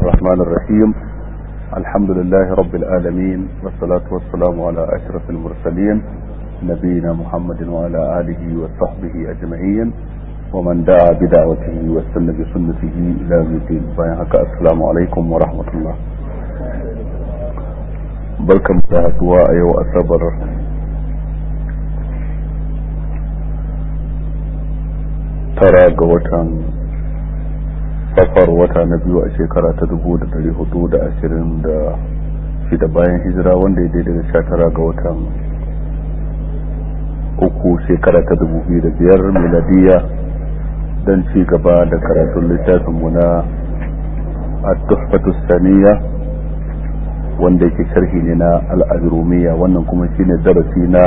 الرحمن الرحيم الحمد لله رب العالمين والصلاة والسلام على أشرف المرسلين نبينا محمد وعلى آله وصحبه أجمعين ومن دعا بدعوته واستنى بسنته إلى يوم الدين السلام عليكم ورحمة الله barkan da haduwa a yau asabar tara ga watan safar wata na biyu a shekara ta dubu da dari hudu da ashirin da shida bayan hijira wanda ya daidai da sha tara ga watan uku shekara ta dubu biyu da biyar miladiya don ci gaba da karatun littafinmu na at-tuhfatu saniya wanda yake sharhi ne na al'ajirumiya wannan kuma shine darasi na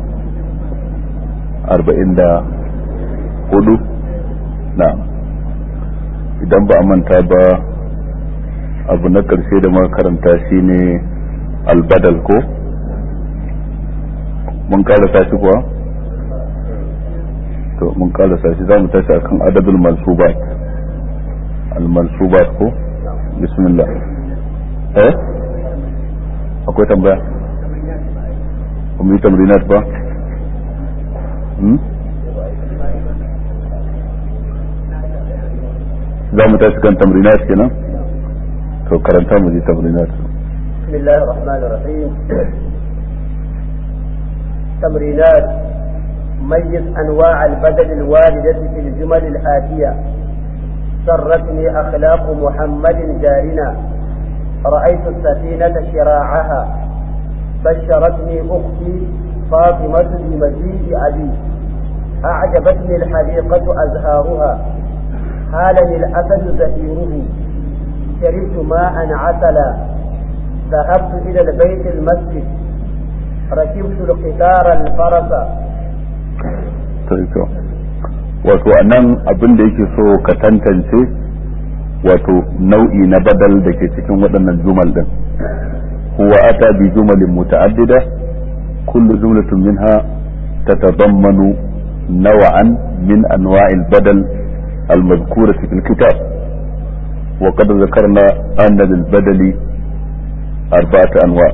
arba'in da hudu na idan ba a manta ba abu na ƙarshe da muka karanta shine albadal ko mun karasa shi kuwa to mun karasa shi za mu tashi akan adadul mansubat al-mansubat ko bismillah eh akwai tambaya kuma yi tamrinat ba za mu tashi kan tamrinat kenan to karanta mu ji tamrinat بسم الله الرحمن الرحيم تمرينات ميز أنواع البدل الواردة في الجمل الآتية سرتني أخلاق محمد جارنا رأيت السفينة شراعها بشرتني أختي فاطمة بمجيء أبي أعجبتني الحديقة أزهارها هالني الأسد زفيره شربت ماء عسلا ذهبت إلى البيت المسجد ركبت القطار الفرس wato a nan abin da yake so ka tantance wato nau'i na badal da ke cikin waɗannan jumal din huwa ata bi jumalin muta'addida kullu jumlatun minha tatadammanu naw'an min anwa'il badal المذكورة في الكتاب وقد ذكرنا أن للبدل أربعة أنواع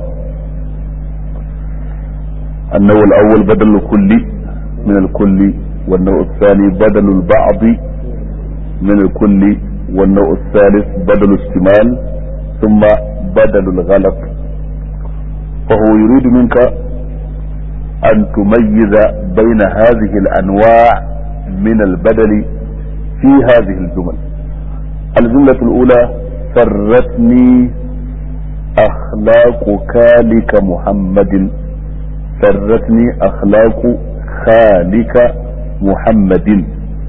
النوع الأول بدل الكل من الكل والنوع الثاني بدل البعض من الكل والنوع الثالث بدل الاشتمال ثم بدل الغلط فهو يريد منك أن تميز بين هذه الأنواع من البدل في هذه الجمل الجملة الأولى سرتني أخلاق كالك محمد سرتني أخلاق خالك محمد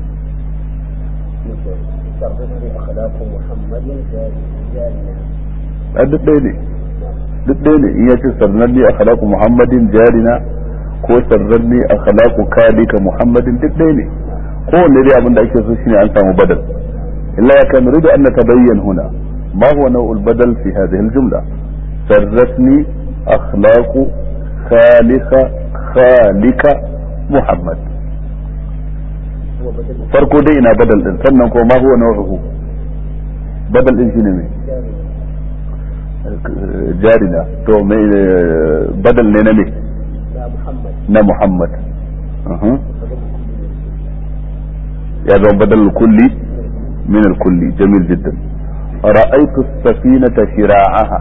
أخلاق محمد جارنا duk ɗaya ne duk ɗaya ne in ya ce sarnanni a khalaku muhammadin jarina ko sarnanni a khalaku kalika muhammadin duk ɗaya ne kowanne dai abin da ake so shine an samu badal illa ya kan nuridu an natabayyan huna ma huwa naw'ul badal fi hadhihi al-jumla sarratni akhlaqu khaliqa khalika muhammad farko dai ina badal din sannan ko ma huwa naw'uhu badal din shine me jarina to me badal ne na me na muhammad يا ذا بدل الكل من الكل جميل جدا رأيت السفينة شراعها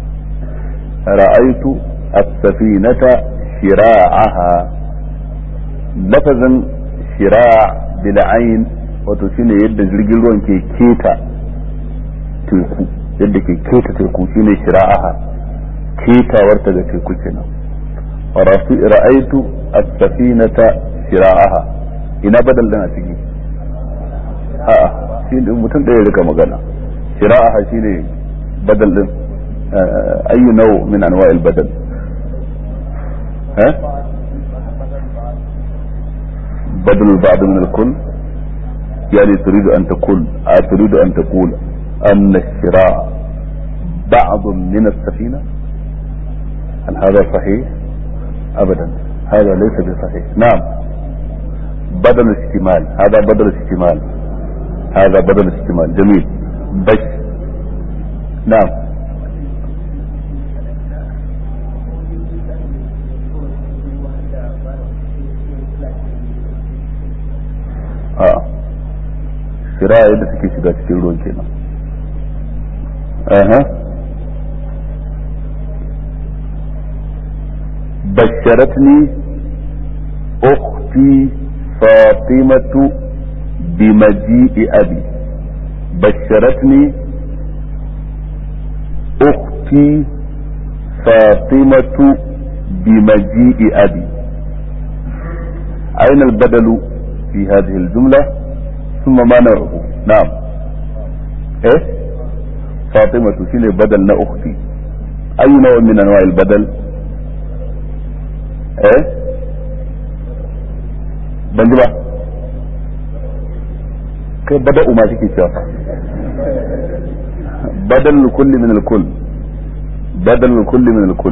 رأيت السفينة شراعها لفظا شراع بالعين وتشين يد jirgin ruwan ke keta teku yadda ke keta teku shine shira'aha ketawarta da teku kenan ra'aitu as-safinata shira'aha ina badal din a ciki a'a shi ne mutum ɗaya rika magana shira'a shi ne badal din ayyu nau min anwa'il badal ha بدل البعض من الكل يعني تريد أن تقول تريد أن تقول أن الشراء بعض من السفينة هل هذا صحيح أبدا هذا ليس بصحيح نعم بدل الاشتمال هذا بدل الاشتمال هذا بدل الاشتمال جميل بش na'am a shira yadda suke shiga cikin ruwan kenan aha basharatni ukhti fatimatu bimaji'i abi basharatni ukhti fatimatu bimaji'i abi أين البدل في هذه الجملة ثم ما نوعه نعم ايه فاطمة شنو بدل نا اختي اي نوع من انواع البدل ايه بنجبا كيف بدأوا ما تيجي شافا بدل الكل من الكل بدل الكل من الكل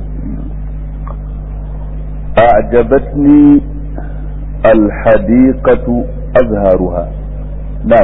أعجبتني الحديقة أزهارها نعم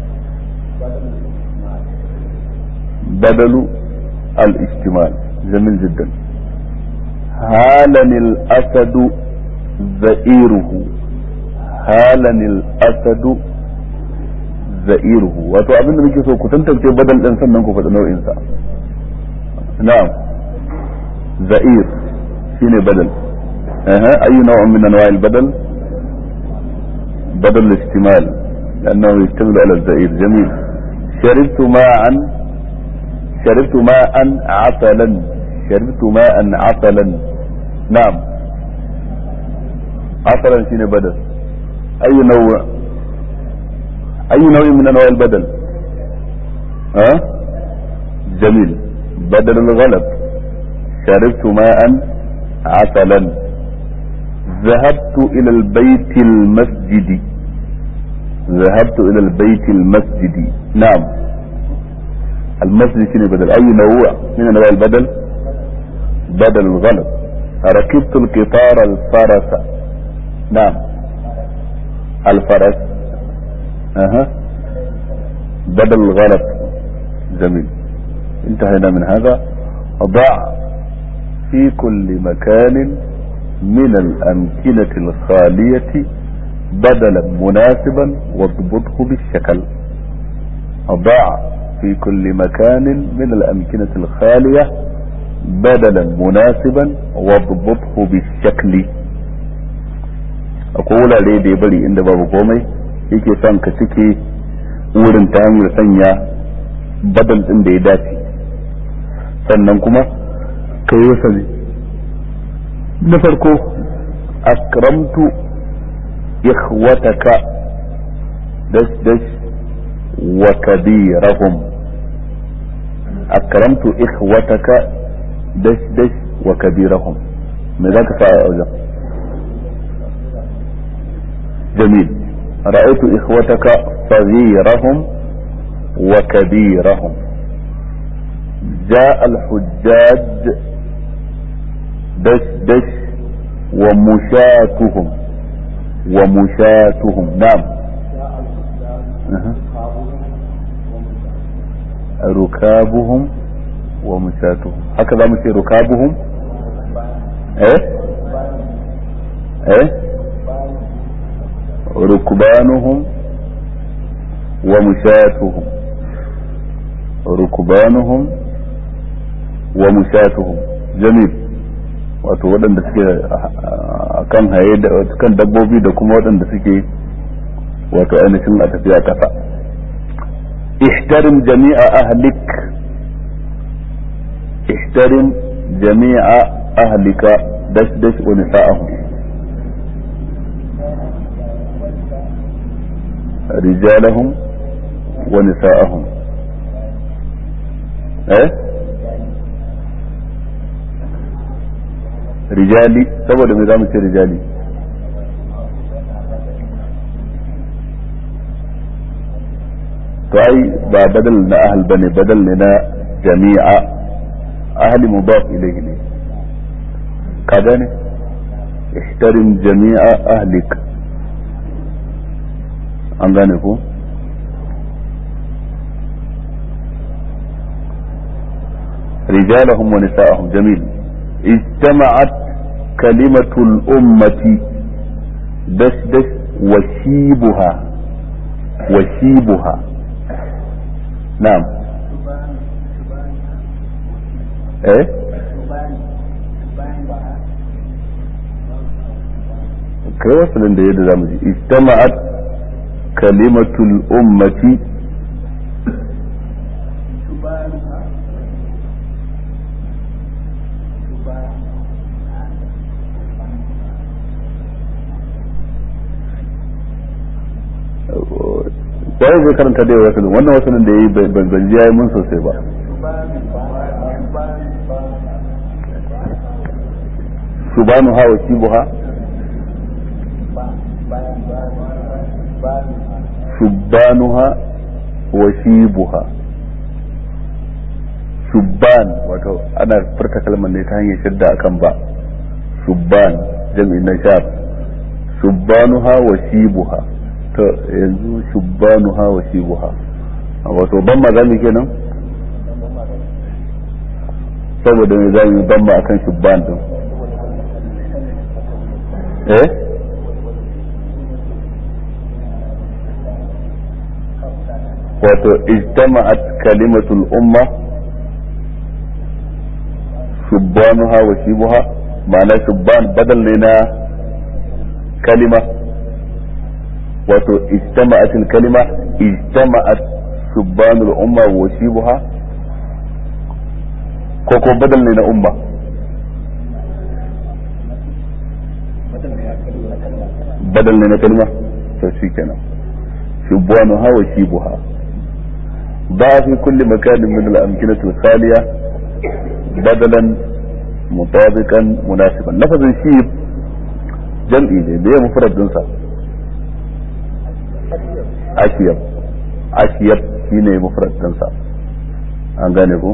بدل الاشتمال جميل جدا هالني الأسد زئيره هالني الأسد زئيره wato abin da muke so ku tantance badal din sannan ku faɗi nau'in sa na'am za'ir shine badal aha ayu naw'in min anwa'il badal بدل الاشتمال لأنه يشتمل على الزئير جميل شربت ماء شربت ماء عسلا شربت ماء عسلا نعم عسلا شنو بدل أي نوع أي نوع من أنواع البدل ها أه؟ جميل بدل الغلب شربت ماء عسلا ذهبت إلى البيت المسجد ذهبت إلى البيت المسجد نعم المسجد شنو بدل أي نوع من أنواع البدل بدل الغلط ركبت القطار الفرس نعم الفرس أها بدل الغلط جميل انتهينا من هذا ضع في كل مكان من الأمكنة الخالية بدلا مناسبا واضبطه بالشكل ضع في كل مكان من الأمكنة الخالية بدلا مناسبا واضبطه بالشكل أقول عليه دي بلي إن بابو قومي yake son ka cike wurin ta hanyar sanya badal ɗin da ya dace sannan kuma ka yi wasa na farko akramtu ikhwataka dash dash wa kabirahum akramtu ikhwataka dash dash wa kabirahum me zaka sa a wajen jamil رأيت إخوتك صغيرهم وكبيرهم جاء الحجاج دش دش ومشاتهم ومشاتهم نعم أه. ركابهم ومشاتهم هكذا مشي ركابهم ايه ايه ركبانهم ومشاتهم ركبانهم ومشاتهم جميل wato waɗanda suke a kan haye da kan dabbobi da kuma waɗanda suke wato ainihin a tafiya ƙasa ihtarim jami'a ahlik ihtarim jami'a ahlika dash dash wa nisa'ahum رجالهم ونساءهم ايه rijali saboda me za mu ce rijali to ai ba badal na ahal bane badal ne na jami'a ahli mudaf ilayhi ne ka gane ihtarim jami'a ahlik an gane ko رجالهم ونساءهم جميل اجتمعت كلمة الأمة دش دش وشيبها وشيبها نعم ايه kai wasu da yadda zamu ji ijtama'at kalimatul ummati sai zai karanta da wasu wannan wasu da yayi ban ji yayi mun sosai ba subhanu ha wa shibuha shubbanuha wa shibuha shubban wato ana furta kalmar ne ta hanyar shadda akan ba shubban jami'in na shab shubbanuha wa shibuha to yanzu shubbanuha wa shibuha wato ban ma zamu kenan saboda me zamu yi ban ma akan shubban din eh wato ijtama'at kalimatul umma shubbanuha wa shibuha ma'ana shubban badal ne na kalima wato ijtama'at kalima ijtama'at shubbanul umma wa shibuha ko ko badal ne na umma badal ne na kalima to shikenan shubbanuha wa shibuha ضع في كل مكان من الأمكنة الخالية بدلا مطابقا مناسبا لفظ الشيب جمعي ne da ya mufrad dinsa ashiyab ashiyab shine mufrad dinsa an gane ko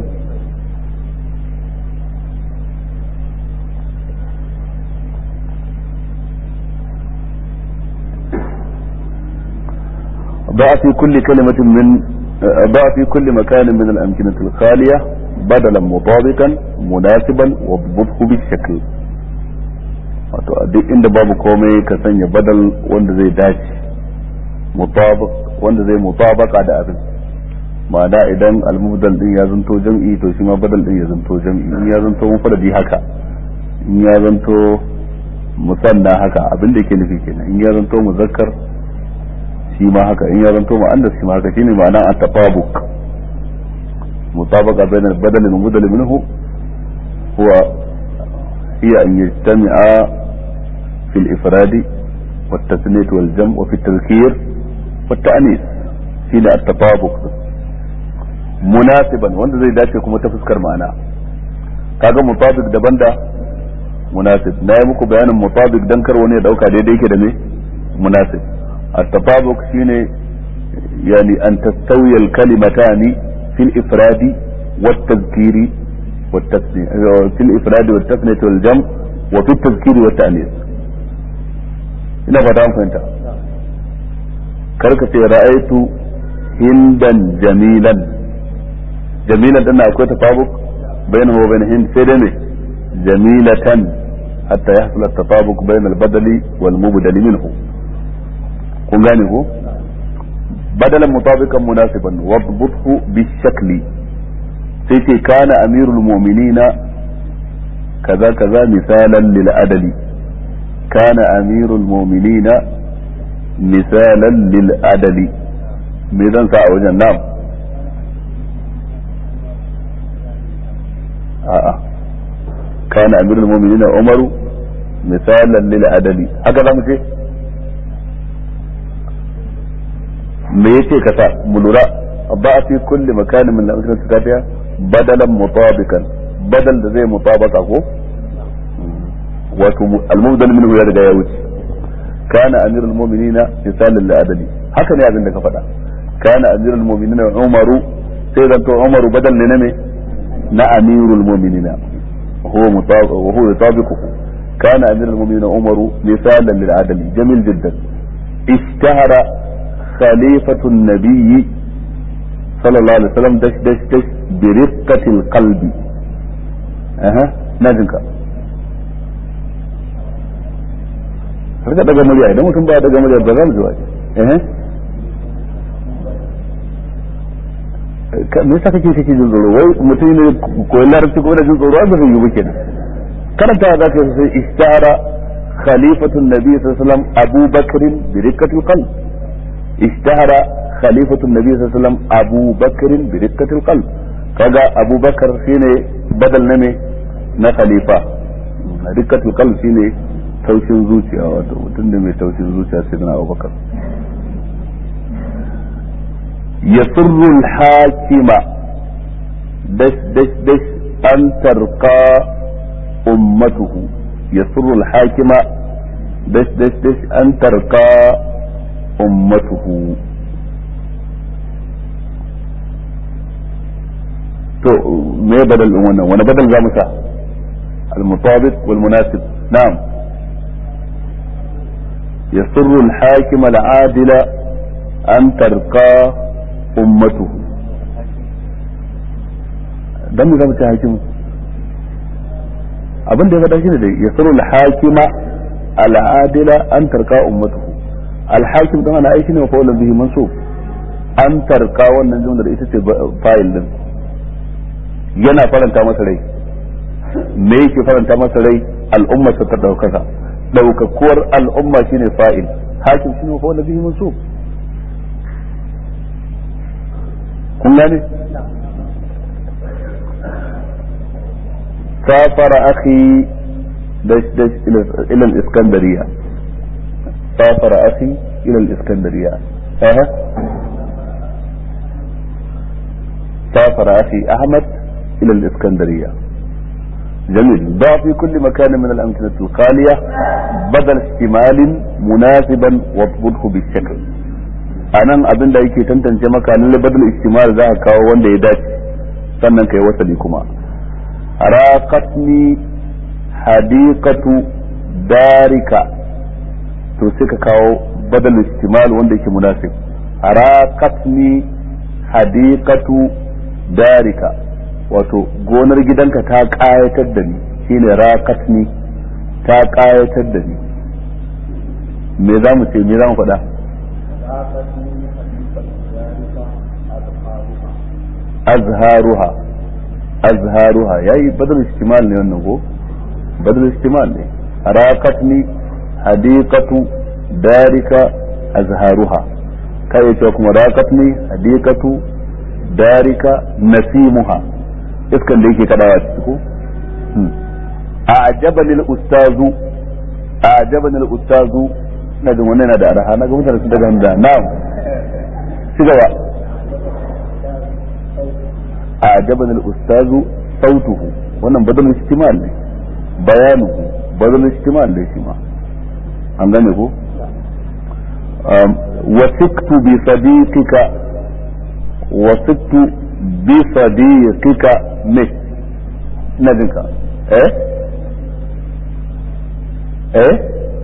ضع في كل كلمة من ضع في كل مكان من الأمكنة الخالية بدلا مطابقا مناسبا واضبطه بالشكل wato a duk inda babu komai ka sanya badal wanda zai dace mutabaq wanda zai mutabaka da abin ma'ana idan almubdal din ya zanto jam'i to shi ma badal din ya zanto jam'i in ya zanto mufradi haka in ya zanto musanna haka abin da yake nufi kenan in ya zanto muzakkar shi ma haka in ya zanto mu'annas shi ma haka shine ma'ana at-tafabuq mutabaqa bayna al-badal wal mudal minhu huwa hiya an yajtami'a fi al-ifrad والتثنية والجمع وفي التذكير والتأنيث shine at-tatabuq munasiban wanda zai dace kuma ta fuskar ma'ana kaga mutabiq daban da munasib na yi muku bayanin mutabiq dan kar wani ya dauka daidai yake da me munasib at-tatabuq shine yani an tastawiya al-kalimatani fi al-ifrad والتذكير والتثنية في الإفراد والتثنية والجمع وفي التذكير والتأنيث ina fata an fahimta karka ce ra'aitu hindan jamilan jamilan din akwai tafabuk bainahu wa bain hind sai dai me jamilatan hatta yahsul at-tafabuk bain al-badali wal mubdali minhu kun gane ko badalan mutabiqan munasiban wadbuthu bi-shakli sai ce kana amirul mu'minina kaza kaza misalan lil adali kana amirul mu'minina misalan lil adali me zan sa a wajen nam a'a kana amirul mu'minina umaru misalan lil adali haka zamu ce me yace ka sa mu lura ba fi kulli makanin min al-amsalati tafiya badalan mutabikan badal da zai mutabaka ko wato al-mubdal minhu ya riga ya wuce kana amirul mu'minina misalan lil adali haka ne abin da ka faɗa kana amirul mu'minina umaru sai zanto umaru badal ne na me na amirul mu'minina huwa mutabaq wa huwa yutabiquhu kana amirul mu'minina umaru misalan lil adali jamil jiddan ishtahara khalifatu an-nabiy صلى الله عليه وسلم دش دش دش برقة القلب aha na jin ka har ka daga murya idan mutum ba daga murya ba za mu ji wani eh me yasa kake kake jin tsoro wai mutum ne koyi larabci ko da jin tsoro ba zai yi ba kenan karanta za ka sai ishtara khalifatun nabi sallallahu alaihi wasallam Abu Bakr bi rikkatil qalb ishtara khalifatun nabi sallallahu alaihi wasallam Abu Bakr bi rikkatil qalb kaga Abu Bakar shine badal na me na khalifa rikkatil qalb shine taushin zuciya wato mutum da mai taushin zuciya sai na Abu Bakar يسر الحاكم دش دش دش أن ترقى أمته يسر الحاكم دش دش دش أن ترقى أمته تو ما بدل وانا وانا بدل زامسة المطابق والمناسب نعم يسر الحاكم العادل أن ترقى ummatuhu dan mu zama ta hakimu abin da ya faɗa shine da yasru al-hakima al-adila an tarka ummatuhu al-hakim dan ana aiki ne wa qawlan bihi mansub an tarka wannan jumlar ita ce fa'il din yana faranta masa rai me yake faranta masa rai al'umma ta daukaka daukakuwar al'umma shine fa'il hakim shine wa qawlan bihi mansub kun gane سافر أخي دش دش إلى الإسكندرية سافر أخي إلى الإسكندرية أه. سافر أخي أحمد إلى الإسكندرية جميل ضع في كل مكان من الأمثلة الخالية بدل اشتمال مناسبا واضبطه بالشكل anan abin da yake tantance maka lalle badal istimal za ka kawo wanda ya dace sannan kai wasali kuma raqatni hadiqatu darika to sai ka kawo badal istimal wanda yake munasib raqatni hadiqatu darika wato gonar gidanka ta kayatar da ni shine raqatni ta kayatar da ni me za mu ce me za mu faɗa azharuha azharuha yayi badal istimal ne wannan ko badal istimal ne raqatni hadiqatu darika azharuha kai ce kuma raqatni hadiqatu darika nasimuha iskan da yake kadawa ciki ko a'jabani al-ustazu a'jabani al-ustazu na jin wannan yana da araha na ga mutane sun daga hamza na'am ci gaba a'jabani al-ustazu sautuhu wannan badal istimal ne bayanuhu badal istimal ne shi ma an gane ko wasiktu bi sadiqika wasiktu bi sadiqika me ina jinka eh eh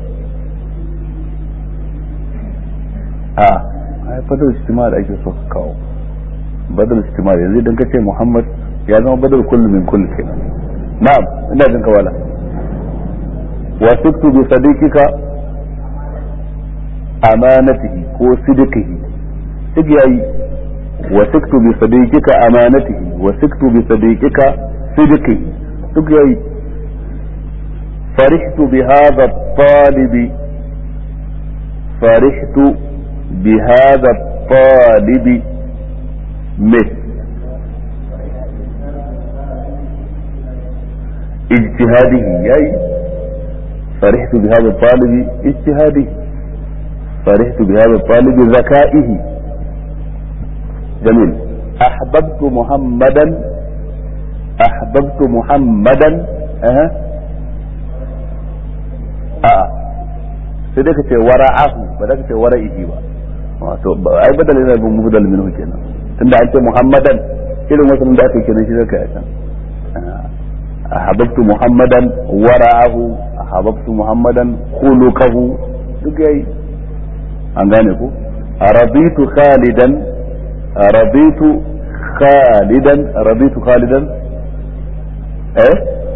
a ai badal istimal ake so ka kawo badal istimal yanzu idan ka ce muhammad ya zama badal kullu min kullu kenan na'am ina jin ka wala wasiktu bi sadiqika amanatihi ko sidiqihi duk yayi wasiktu bi sadiqika amanatihi wasiktu bi sadiqika sidiqihi duk yayi فرحت بهذا الطالب فرحت بهذا الطالب مثل اجتهاده ياي فرحت بهذا الطالب اجتهاده فرحت بهذا الطالب ذكائه جميل احببت محمدا احببت محمدا أه. a'a sai dai ka ce wara'ahu ba da ka ce wara'ihi ba wato ai badal yana bin mubdal minhu kenan tunda an ce muhammadan irin wasu da aka kenan shi zaka yi can ahabbtu muhammadan wara'ahu ahabbtu muhammadan khuluquhu duk yayi an gane ko raditu khalidan raditu khalidan raditu khalidan eh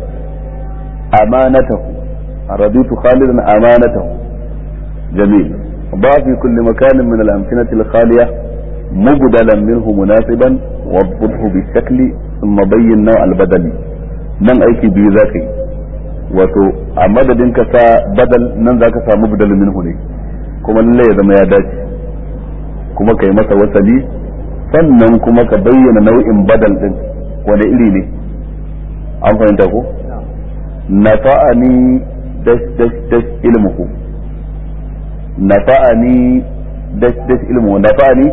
amanatahu raditu khalidan amanatahu jamil ba fi kulli makanin min al-amkinati al-khaliya mubdalan minhu munasiban wadbuthu bi shakli thumma bayyin naw al-badali nan aiki biyu zaka yi wato a madadin ka sa badal nan zaka samu badal minhu ne kuma lalle ya zama ya dace kuma kai masa wasali sannan kuma ka bayyana nau'in badal din wani iri ne an fahimta ko nafa'ani dash dash dash ilmuhu nafa'ani dash dash ilmuhu nafa'ani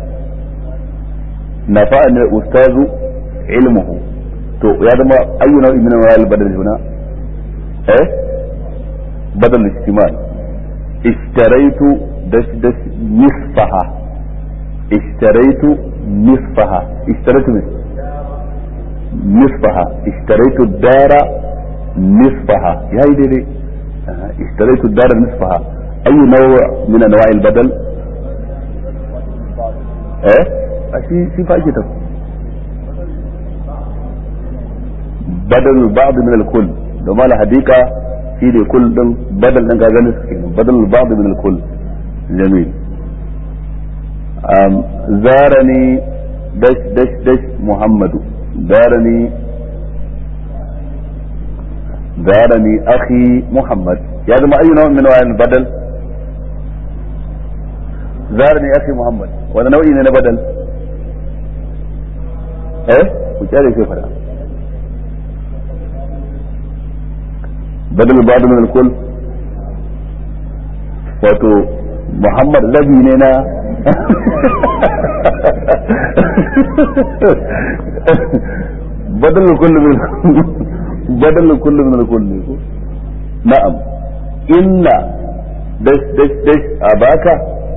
nafa'ani ustazu ilmuhu to ya zama ayyu nau'in min al badal huna eh badal istimal ishtaraitu dash dash nisfaha ishtaraitu nisfaha ishtaraitu min نصفها اشتريت الدار نصفها يا دي اشتريت الدار نصفها اي نوع من انواع البدل ايه اشي في فائدة بدل البعض من الكل لو ما لحديقة في دي كل دم بدل دم كاغا بدل البعض من الكل جميل زارني دش دش دش محمد دارني دارني أخي محمد يا جماعة أي نوع من أنواع البدل زارني أخي محمد وهذا نوع من البدل إيه وشاري كيف هذا بدل بعض من الكل wato Muhammad labi ne na بدل كل من بدل كل من الكل نعم إن دش دش دش أباك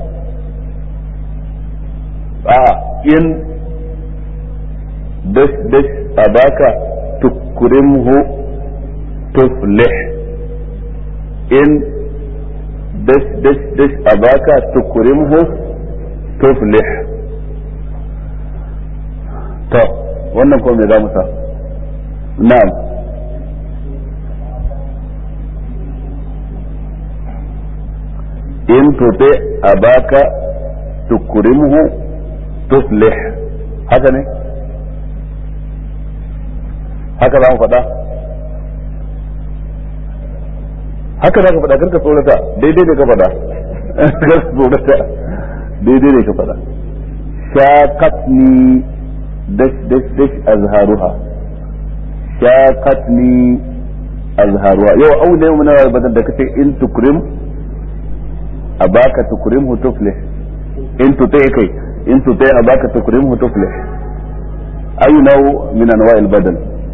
آه إن دش دش أباك تكرمه تفلح إن دش دش دش أباك تكرمه تفلح طب wannan ko me za mu sa na'am in tuti abaka tukrimhu tuflih haka ne haka za mu faɗa haka za ka faɗa karka tsorata daidai ne ka faɗa karka tsorata daidai ne ka faɗa shaqatni دش دش دش أزهارها شاقتني أزهارها يو أول يوم من بدل دكتي إن تكرم أباك تكرمه تفلح إن تطيع كي إن تطيع أباك تكرمه تفلح أي نوع من أنواع البدل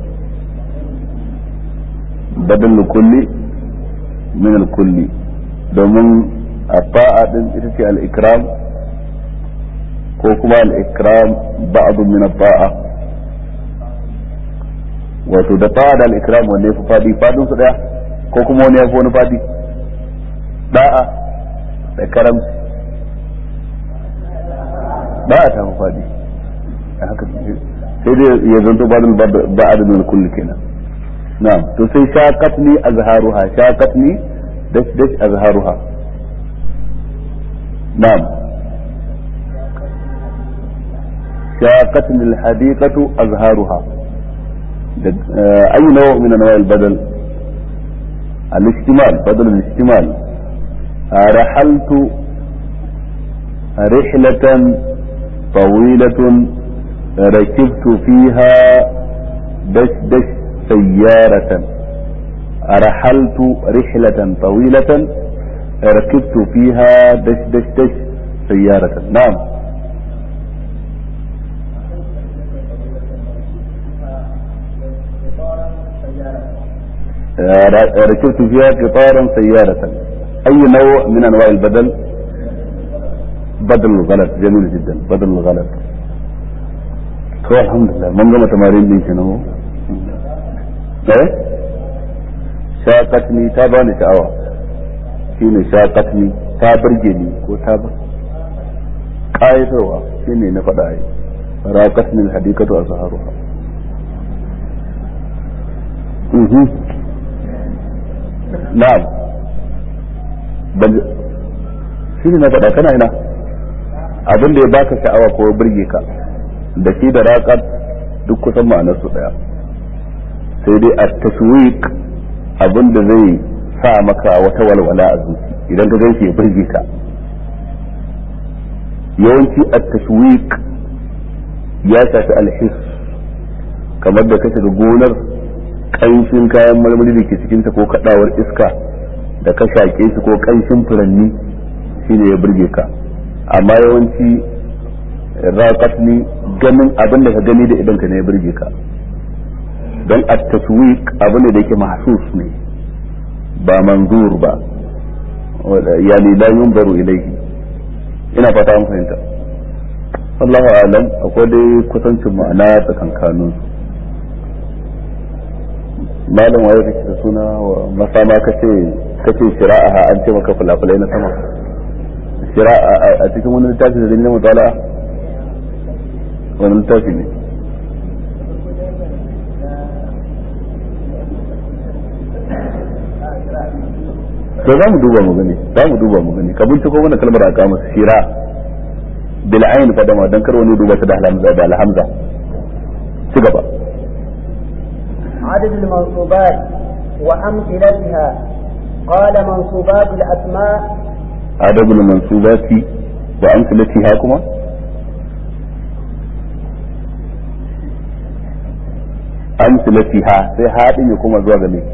بدل الكل من الكل domin a fa'a din ita ce al-ikram ko kuma al-ikram ba'd min at-ta'a wato da ta'a da al-ikram wanne yafi fadi fadin su daya ko kuma wani yafi wani fadi da'a da karam da'a ta fi fadi haka sai dai ya zanto ba'd ba'd min kulli kenan na'am to sai shaqatni azharuha shaqatni dash dash azharuha na'am شاقتني الحديقة أزهارها أي نوع من أنواع البدل الاشتمال بدل الاشتمال رحلت رحلة طويلة ركبت فيها دش دش سيارة رحلت رحلة طويلة ركبت فيها دش دش دش سيارة نعم ركبت فيها قطارا سيارة أي نوع من أنواع البدل بدل الغلط جميل جدا بدل الغلط تو الحمد لله من قام تمارين دي شنو ايه شاقتني تاباني شعوة shine shaqatni ta burge ni ko ta ba ƙayatarwa shine na faɗa ai raqatni alhadiqatu azharuha na'am ban shi ne na faɗa kana ina abin da ya baka sha'awa ko burge ka da shi da raƙar duk kusan ma'anar su ɗaya sai dai a taswiq abin da zai sa maka wata walwala a zuci idan ka ganshi ya burge ka yawanci a taswiq ya shafi alhis kamar da ka shiga gonar ƙanshin kayan marmari da ke cikinta ko kaɗawar iska da ka shaƙe shi ko ƙanshin furanni shine ya burge ka amma yawanci raƙat ni ganin abin da ka gani da idan ka ne ya burge ka don a taswiq abu ne da yake mahsus ne ba manzur ba yani la yunzaru ilayhi ina fata an fahimta Allahu alam akwai dai kusancin ma'ana tsakankanin malam waye kake da suna wa masama kace kace shira'a an ce maka fulafulai na sama shira'a a cikin wani littafi da dalilin mutala wani littafi ne to za mu duba mu gani za mu duba mu gani ka binciko mana kalmar a kama shira bil ayn fa dama dan kar wani duba ta da alhamza da alhamza ci gaba عدد المنصوبات وأمثلتها قال منصوبات الأسماء عدد المنصوبات وأمثلتها كما أمثلتها sai haɗin ya kuma zuwa game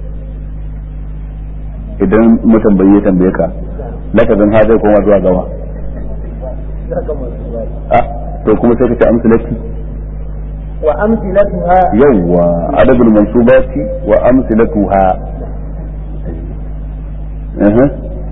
idan mutambayi ya tambaye ka lafazin ha zai koma zuwa gawa ah to kuma sai ka ce amsalati wa amsilatuha yawwa adabul mansubati wa amsilatuha اها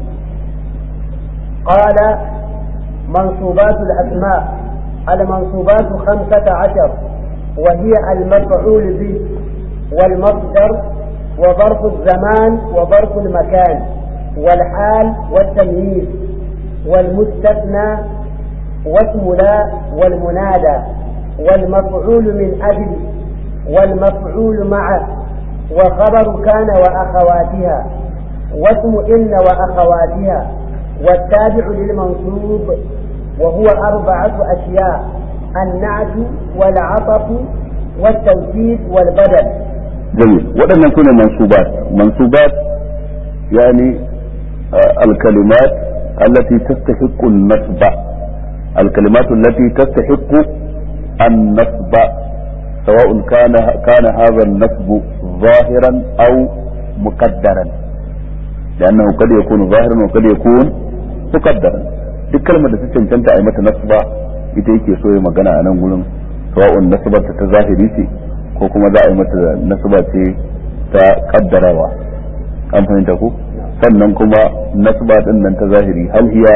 قال منصوبات الأسماء المنصوبات خمسة عشر وهي المفعول به والمصدر وظرف الزمان وظرف المكان والحال والتمييز والمستثنى واسم لا والمنادى والمفعول من أجل والمفعول معه وخبر كان وأخواتها واسم إن وأخواتها والتابع للمنصوب وهو أربعة أشياء النعت والعطف والتوكيد والبدل جميل waɗannan su ne mansubat mansubat yani الكلمات التي تستحق النصب الكلمات التي تستحق النصب سواء كان كان هذا النصب ظاهرا او مقدرا لانه قد يكون ظاهرا وقد يكون مقدرا duk kalmar da ta cancanta a yi mata nasba ita yake so ya magana a nan gurin sawa'un nasbar ta zahiri ce ko kuma za a yi mata nasba ce ta kaddarawa an fahimta ko sannan kuma nasba din nan ta zahiri hal hiya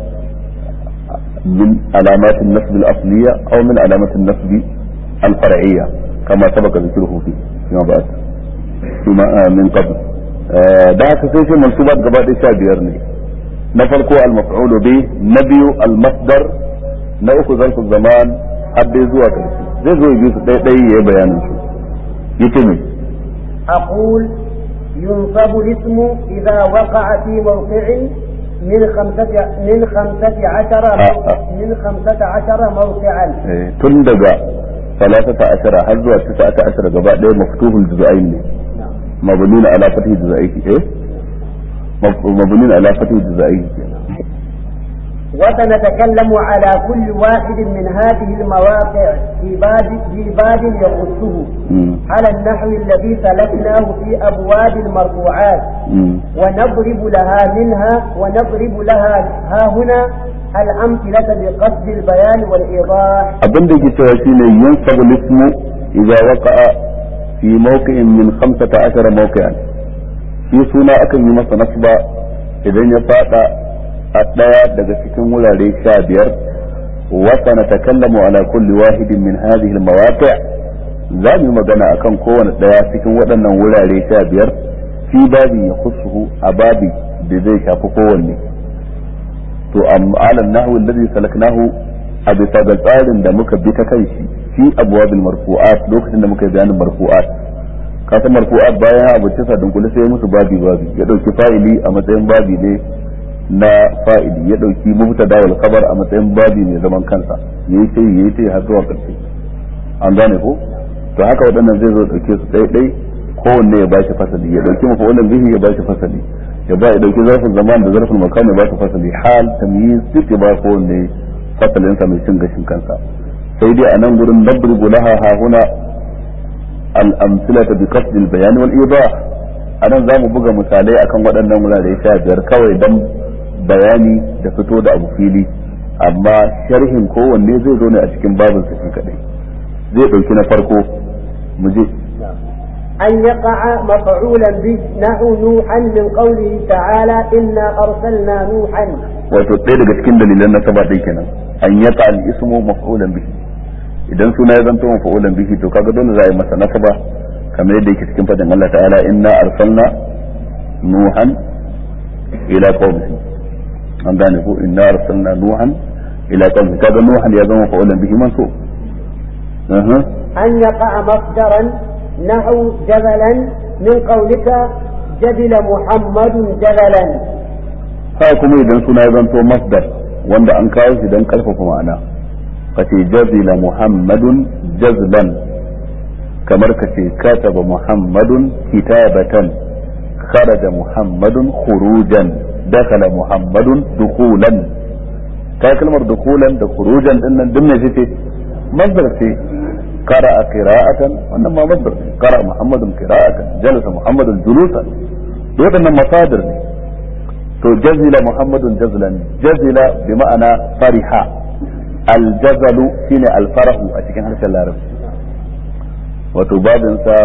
min alamat an-nasb al-asliya aw min alamat an-nasb al-far'iyya kama sabaka dhikruhu fi fima ba'd fima min qabl da haka sai shi mansubat gaba da sha biyar ne na farko al-maf'ul bi na biyu al-masdar na uku zarfu zaman har dai zuwa karshe zai zo yi su ɗaya ɗaya yayi bayanin su yace me أقول ينصب الاسم إذا وقع في موقع من خمسة من خمسة عشر من خمسة عشر موقعا tun daga ثلاثة عشر har zuwa تسعة عشر gaba ɗaya maftuhul juz'ain ne mabnun ala fathi juz'aihi eh mabnun ala fathi juz'aihi وسنتكلم على كل واحد من هذه المواقع في باب في باب يخصه على النحو الذي سلكناه في ابواب المرفوعات ونضرب لها منها ونضرب لها ها هنا الامثله بقصد البيان والايضاح. abin da ke cewa shine yunsabu ismu idza waqa'a fi mawqi'in min 15 mawqi'an shi suna akan yi masa nasba idan ya fada a ɗaya daga cikin wurare sha biyar wata na takallamu ala kulli wahidin min hadhihi almawaqi' za mu yi magana akan kowane ɗaya cikin waɗannan wurare sha biyar fi babi ya kusuhu a babi da zai shafi kowanne to ala nahwu alladhi salaknahu a bisa ga tsarin da muka bi ta kan shi fi abwabil marfu'at lokacin da muka yi bayanin marfu'at ka san marfu'at bayan abu tisa dunkule sai musu babi babi ya dauki fa'ili a matsayin babi ne na fa'ili ya dauki mubtada wal khabar a matsayin babi mai zaman kansa yayi sai yayi sai har zuwa karshe an gane ko to haka waɗannan zai zo dauke su ɗaya ɗai kowanne ya bashi fasali ya dauki mafa'ulan bihi ya bashi fasali ya ba ya dauki zarfin zaman da zarfin makan ya bashi fasali hal tamyiz duk ya ba kowanne fasalin sa mai cin gashin kansa sai dai a nan gurin nadrubu laha ha huna al amsilata bi qasd al bayan wal idah anan zamu buga misalai akan waɗannan wurare sha biyar kawai dan bayani da fito da abu fili amma sharhin kowanne zai zo ne a cikin babin sa shi kadai zai dauki na farko mu je أن يقع مفعولا به نحو نوحا من قوله تعالى إنا أرسلنا نوحا wato ɗaya daga cikin dalilan na saba ɗai kenan an yaka al ismu maf'ulan bihi idan suna ya zanto maf'ulan bihi to kaga dole za a yi masa nasaba kamar yadda yake cikin fadin Allah ta'ala inna arsalna nuhan ila qaumihi an gane ko inna arsalna nuhan ila qaumihi kaga nuhan ya zama maf'ulan bihi mansub أن يقع مصدرا نحو جبلا من قولك جبل محمد جبلا haka kuma idan suna ya zanto masdar wanda an kawo shi don karfafa ma'ana kace jazila muhammadun jazlan kamar kace kataba muhammadun kitabatan kharaja muhammadun khurujan dakhala muhammadun dukhulan ta kalmar dukhulan da khurujan din nan duk me ce masdar ce قرأ قراءة وإنما مصدر قرأ محمد قراءة جلس محمد جلوسا يقول مصادر تو جزل محمد جزلا جزل بمعنى فرح الجزل شين الفرح أتكن هذا العرب wato babinsa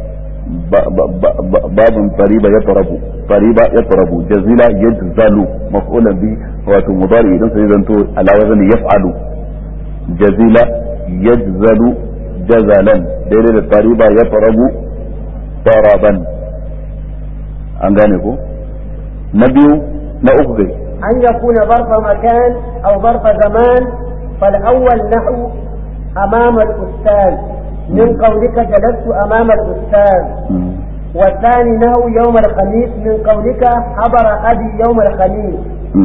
babin fariba ya tarabu fariba ya tarabu jazila yajzalu maf'ulan bi wato mudari idan sai zanto ala wazani yaf'alu jazila yajzalu jazalan daidai da fariba ya tarabu taraban an gane ko na biyu na uku gai أن يكون ظرف مكان أو ظرف زمان فالأول نحو أمام الأستاذ من قولك جلست أمام الأستاذ والثاني نحو يوم الخميس من قولك حضر أبي يوم الخميس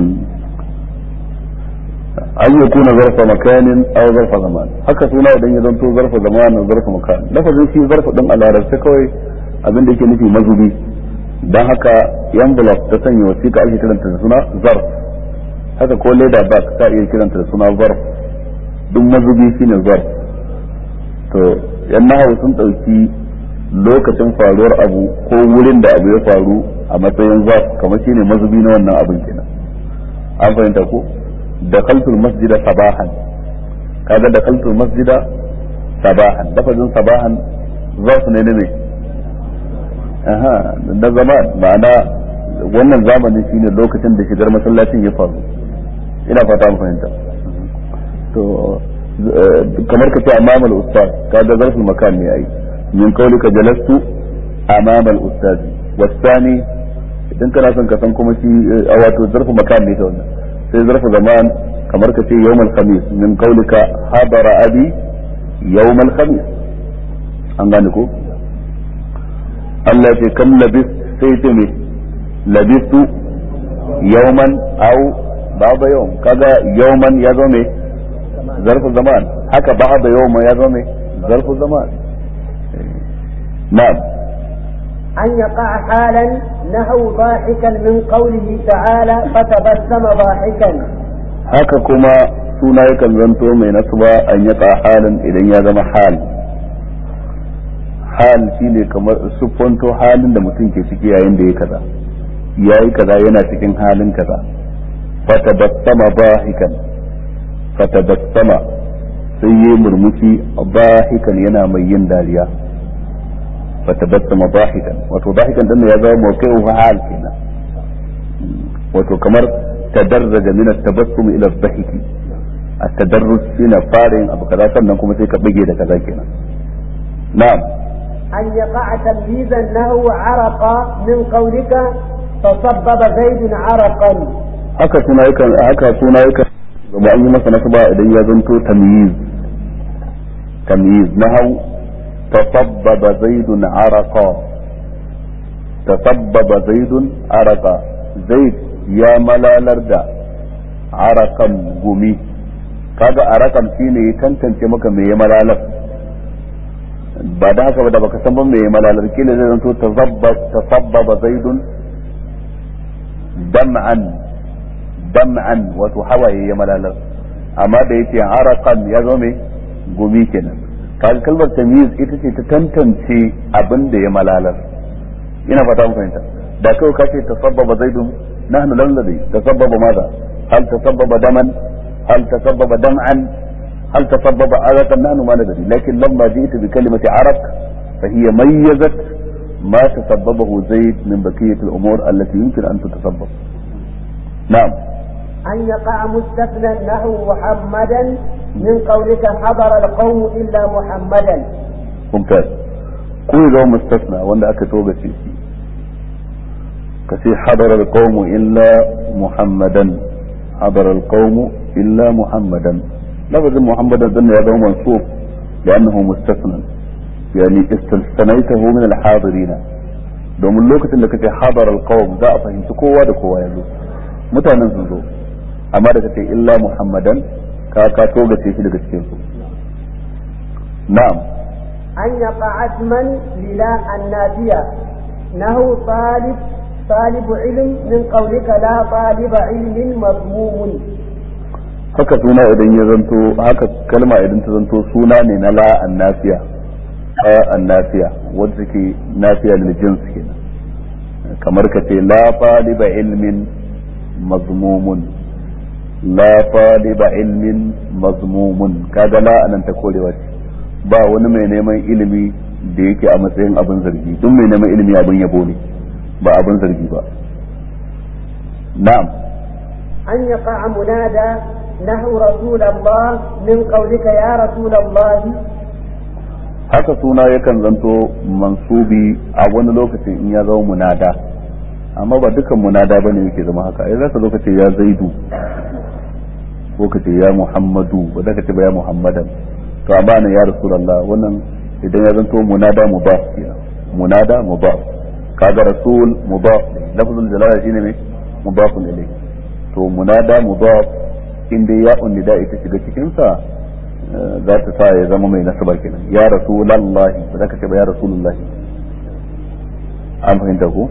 an yi kuna zarfa makanin aw zarfa zaman haka suna idan ya zanto zarfa zaman da zarfa makan lafazin shi zarfa din a larabce kawai abin da yake nufi mazubi dan haka envelope ta sanya wasiƙa ake kiranta da suna zarf haka ko leda bag ta iya kiranta da suna zarf duk mazubi shine zarf to yan nahawu sun ɗauki lokacin faruwar abu ko wurin da abu ya faru a matsayin zarf kamar shine mazubi na wannan abin kenan an fahimta ko دخلت المسجد صباحا kaga دخلت المسجد صباحا lafazin sabahan zarf ne ne aha da zaman ma'ana wannan zamanin shine lokacin da shigar masallacin ya faru ina fata an fahimta to kamar ka ce amama al-ustaz kaga zarful makan ne ai min qawlika jalastu amama al-ustaz wasani idan kana son ka san kuma shi wato zarful makan ne ta wannan sai zarfa zaman kamar ka ce yawmal khamis min qaulika hadara abi yawmal khamis an gane ko Allah ce kam labis sai ce me labistu yawman aw ba'da yawm kaga yawman ya zo me zarfu zaman haka ba'da yawman ya zo me zarfu zaman na'am أن يقع حالا نحو ضاحكا من قوله تعالى فتبسم ضاحكا haka kuma suna yakan zanto mai nasba an yaka halin idan ya zama hal hal shine kamar siffanto halin da mutum ke ciki yayin da ya kaza yayi kaza yana cikin halin kaza fatabassama bahikan fatabassama sai yi murmushi bahikan yana mai yin dariya فتبسم ضاحكا wato ضاحكا dan ya zama mawqi'u hal kenan wato kamar tadarraja min at-tabassum ila ad-dhahiki at-tadarrus shine farin abu kaza sannan kuma sai ka bige da kaza kenan na'am أن يقع تمييزا له عرق من قولك تصبب زيد عرقا haka suna yakan haka suna yakan zama an yi masa nasaba idan ya zanto tamyiz tamyiz nahau tasabbaba zaidun araqa tasabbaba zaidun araqa zaid ya malalar da arakan gumi kaga arakan shine ya tantance maka me ya malalar ba da haka ba da baka san ban me ya malalar kila zai zanto tasabbaba zaidun dam'an dam'an wato hawaye ya malalar amma da yace arakan ya zo me gumi kenan kaga kalmar tamyiz ita ce ta tantance abin da ya malalar ina fata mun fahimta da kawai ka ce tasabbaba zaidun nahnu lam ladhi tasabbaba madha hal tasabbaba daman hal tasabbaba dam'an hal tasabbaba araqan nahnu ma nadri lakin lamma ji'tu bi kalimati araq fa hiya mayyazat ما تسببه زيد من بقية الأمور التي يمكن أن تتسبب نعم أن يقع مستثنى نحو محمدا من قولك حضر القوم إلا محمدا ممتاز كل ذو مستثنى وأن أكتوبة فيه كثير حضر القوم إلا محمدا حضر القوم إلا محمدا لفظ محمدا ذن يدعو منصوب لأنه مستثنى يعني استثنيته من الحاضرين domin lokacin da kace hadar alqawm za a fahimci kowa da kowa yazo mutanen sun zo amma da kace illa muhammadan ka ka togace shi daga cikin su na'am أن يقع اسما للا النافية نهو طالب طالب علم من قولك لا طالب علم مضموم haka suna idan ya zanto haka kalma idan ta zanto suna ne na la annafiya a annafiya wanda take nafiya lil jins kenan kamar ka ce la taliba ilmin mazmumun la taliba ilmin mazmumun kaga la anan ta korewa ce ba wani mai neman ilimi da yake a matsayin abin zargi duk mai neman ilimi abin yabo ne ba abin zargi ba na'am أن يقع منادى نحو رسول الله من قولك يا رسول الله haka suna yakan zanto mansubi a wani lokacin in ya zama munada amma ba dukan munada bane yake zama haka ai zaka zo ka ce ya zaidu ko ka ce ya muhammadu ba zaka ce ba ya muhammadan to amma ne ya rasulullah wannan idan ya zanto munada mudaf kenan munada mudaf kaga rasul mudaf lafzul jalala shine me mudafun ilayhi to munada mudaf inda ya unnida ita shiga cikin sa za ta sa ya zama mai nasaba kenan ya rasulallahi ba za ka ce ba ya rasulullahi an fahimta ko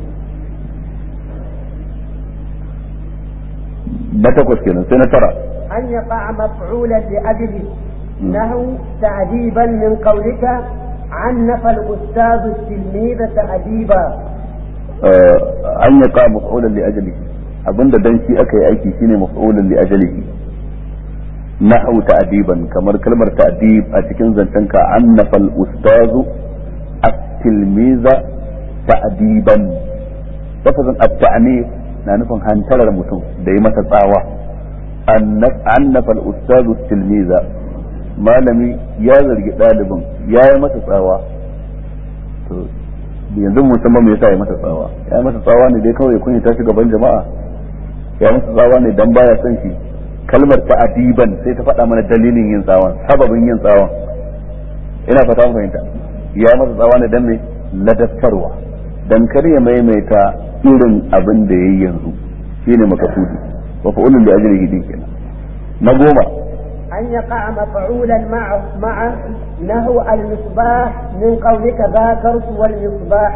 na takwas kenan sai na tara أن يقع مفعولا لأجله نحو تعذيبا من قولك عنف الأستاذ التلميذ تأديبا an ya ka maf'ulan li ajalihi abinda dan shi aka yi aiki shine maf'ulan li ajalihi nahwu ta'diban kamar kalmar ta'dib a cikin zancenka annafa al-ustazu at-tilmiza ta'diban lafazin at-ta'nif na nufin hantarar mutum da yi masa tsawa annafa al-ustazu at-tilmiza malami ya zargi ɗalibin ya yi masa tsawa to yanzu musamman me yasa ya masa tsawa ya masa tsawa ne dai kawai kun ta gaban jama'a ya masa tsawa ne dan baya son shi kalmar ta adiban sai ta faɗa mana dalilin yin tsawon sababin yin tsawon ina fata mun fahimta ya masa tsawa ne dan me ladaftarwa dan kar ya maimaita irin abin da yayi yanzu shine makasudi wa fa'ulun li ajrihi din kenan na goma أن يقع مفعولا مع مع نهو المصباح من قولك ذاكرت والمصباح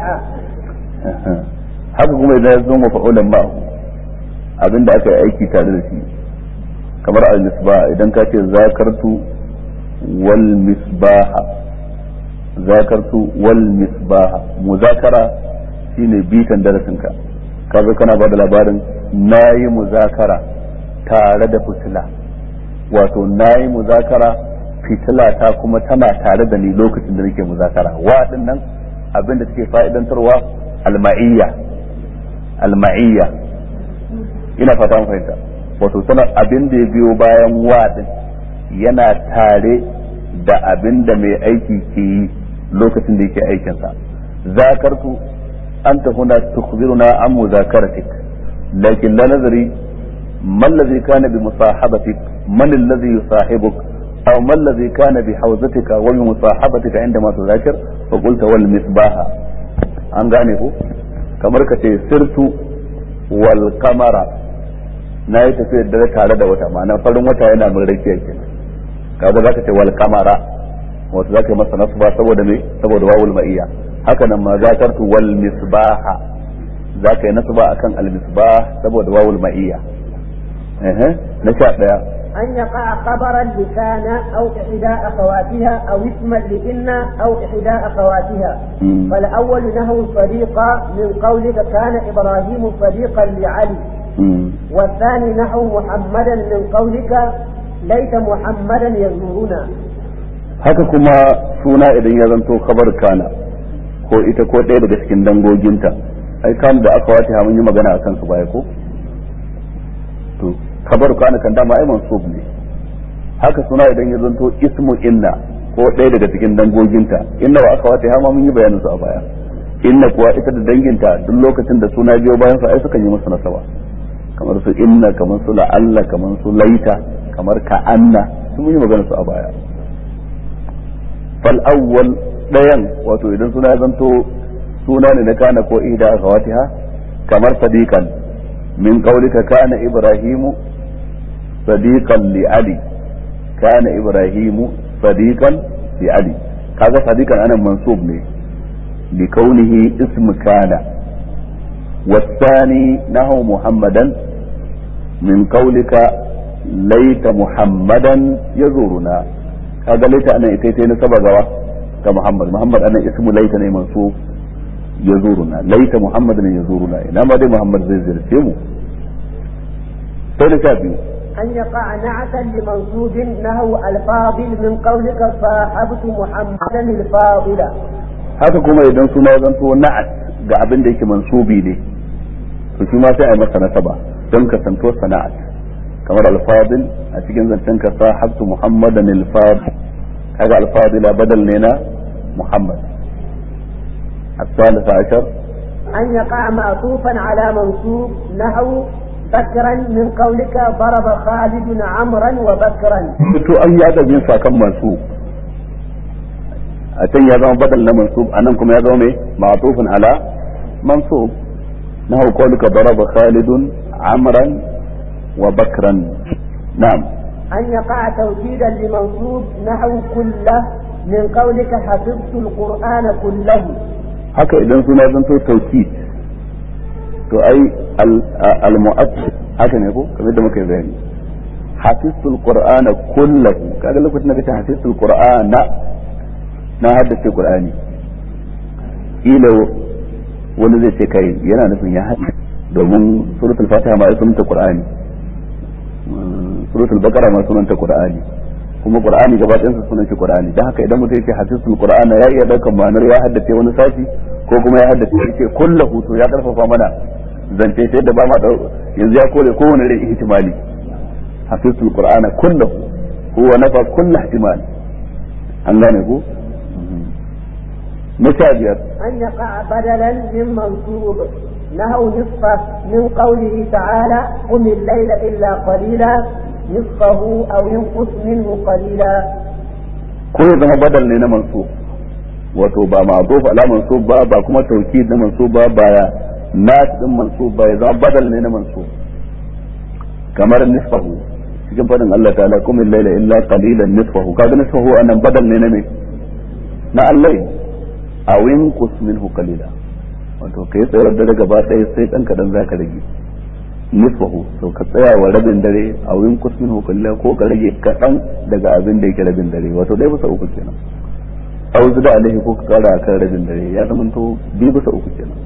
haka kuma idan ya zo mafa'ulan ma'ahu abinda aka yi aiki tare da shi kamar al-misbah idan ka ce zakartu wal misbaha zakartu wal misbaha muzakara shine bitan darasinka ka zo kana ba da labarin nayi muzakara tare da fitila wato nayi muzakara fitila ta kuma tana tare da ni lokacin da nake muzakara wa nan abin da take fa'idantarwa alma'iyya alma'iyya ina fata mun fahimta wato sanar abin da ya biyo bayan wa din yana tare da abin da mai aiki ke yi lokacin da yake aikinsa zakartu anta huna tukhbiruna an muzakaratik lakin la nazari ما الذي كان بمصاحبتك من الذي يصاحبك أو ما الذي كان بحوزتك وبمصاحبتك عندما تذاكر فقلت والمصباح an gane ko kamar ka ce sirtu wal kamara na yi tafiyar da tare da wata ma'ana farin wata yana min rakiya kenan kaga zaka ce wal kamara wato zaka yi masa nasba saboda me saboda wawul ma'iyya haka nan ma zakartu wal misbaha zaka yi nasba akan al misbah saboda wawul ma'iyya eh na sha daya أن يقع خبرا لكان أو إحدى أخواتها أو اسما لإن أو إحدى أخواتها مم. فالأول نهو صديقا من قولك كان إبراهيم صديقا لعلي مم. والثاني نحو محمدا من قولك ليت محمدا يزورنا haka kuma suna idan ya zanto kabar kana ko ita ko ɗaya daga cikin dangoginta ai kan da aka wata mun yi magana akan su baya ko to kabar kana kan dama ai mansub ne haka suna idan ya zanto ismu inna ko ɗaya daga cikin dangoginta inna wa aka wata ma mun yi bayanin su a baya inna kuwa ita da danginta duk lokacin da suna biyo bayan su ai sukan yi masa nasaba kamar su inna kamar su la'alla kamar su laita kamar ka'anna sun mun yi magana su a baya فالأول ɗayan wato idan suna zanto suna ne na kana ko ida a kawatiha kamar sadiqan min qaulika kana ibrahimu sadiqan li ali kana ibrahimu sadiqan li ali kaga sadiqan anan mansub ne li kaunihi ism kana والثاني نحو محمدا من قولك ليت محمدا يزورنا kaga laita anan ita ita nasaba gawa ga Muhammad Muhammad anan ismu laita ne mansub yazuruna laita Muhammad ne yazuruna ina ma dai Muhammad zai zirce mu sai da sha biyu أن يقع نعتا لمنصوب نهو الفاضل من قولك صاحبت محمدا الفاضل haka kuma idan suna zanto na'at ga abin da yake mansubi ne to shi ma sai a yi masa nasaba don kasanto sana'at kamar alfadil a cikin zancen ka sahabtu muhammadan alfadil kaga alfadila badal ne na muhammad الثالث عشر أن يقع معطوفا على منصوب نحو بكرا من قولك ضرب خالد عمرا وبكرا to an yi adabin sa kan mansub a can ya zama badal na mansub a nan kuma ya zama mai ma'tufun ala mansub na qawluka daraba khalidun amran wa bakran na'am أن يقع توكيدا لمنصوب نحو كله من قولك حفظت القرآن كله haka idan suna zanto tauki to ai al mu'akkid haka ne ko kamar da muka yi bayani hafiztul qur'ana kullahu kaga lokacin da kace hafiztul qur'ana na haddace qur'ani ila wani zai ce kai yana nufin ya haddace domin suratul fatiha ma sunanta qur'ani suratul baqara ma sunanta qur'ani kuma qur'ani gaba ɗayan sa sunan shi qur'ani dan haka idan mutum yake hadisul qur'ana ya iya daukan ma'anar ya haddace wani sashi ko kuma ya haddace yake kullahu to ya karfafa mana zance ta yadda ba ma yanzu ya kore kowane rai ihtimali hadisul qur'ana kullahu huwa nafa kullu ihtimal an gane ko مشابهة أن يقع بدلا من منصوب نهو نصفه من قوله تعالى قم الليل إلا قليلا نصفه أو ينقص منه قليلا ko ya zama badal ne na mansub wato ba ma'zuf ala mansub ba ba kuma tawkid na mansub ba ba nas din mansub ba ya zama badal ne na mansub kamar nisfahu cikin fadin Allah ta'ala kum al-layla illa qalilan nisfahu kaga nisfahu anan badal ne na me na Allah aw yanqus minhu qalila wato kai tsayar da gaba ɗaya sai dan kadan zaka rage nisfahu to ka tsaya wa rabin dare a wurin kusmin hukulla ko ka rage kaɗan daga abin da yake rabin dare wato ɗaya bisa uku kenan a wasu da alaihi ko ka kara kan rabin dare ya zama to biyu bisa uku kenan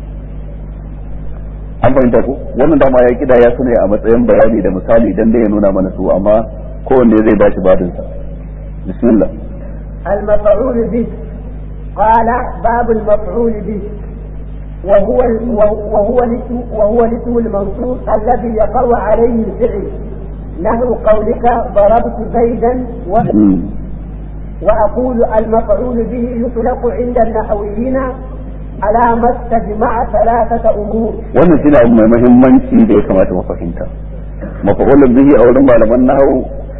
an fahimta ko wannan dama ya kida ya sune a matsayin bayani da misali idan dai ya nuna mana su amma kowanne zai bashi badinsa bismillah المفعول به قال باب المفعول به وهو وهو الاسم وهو الاسم المنصوب الذي يقع عليه الفعل نحو قولك ضربت زيدا و... واقول المفعول به يطلق عند النحويين على ما استجمع ثلاثة أمور. wannan shine abu mai muhimmanci da ya kamata mu fahimta mafa'ulun bihi a wurin malaman nahwu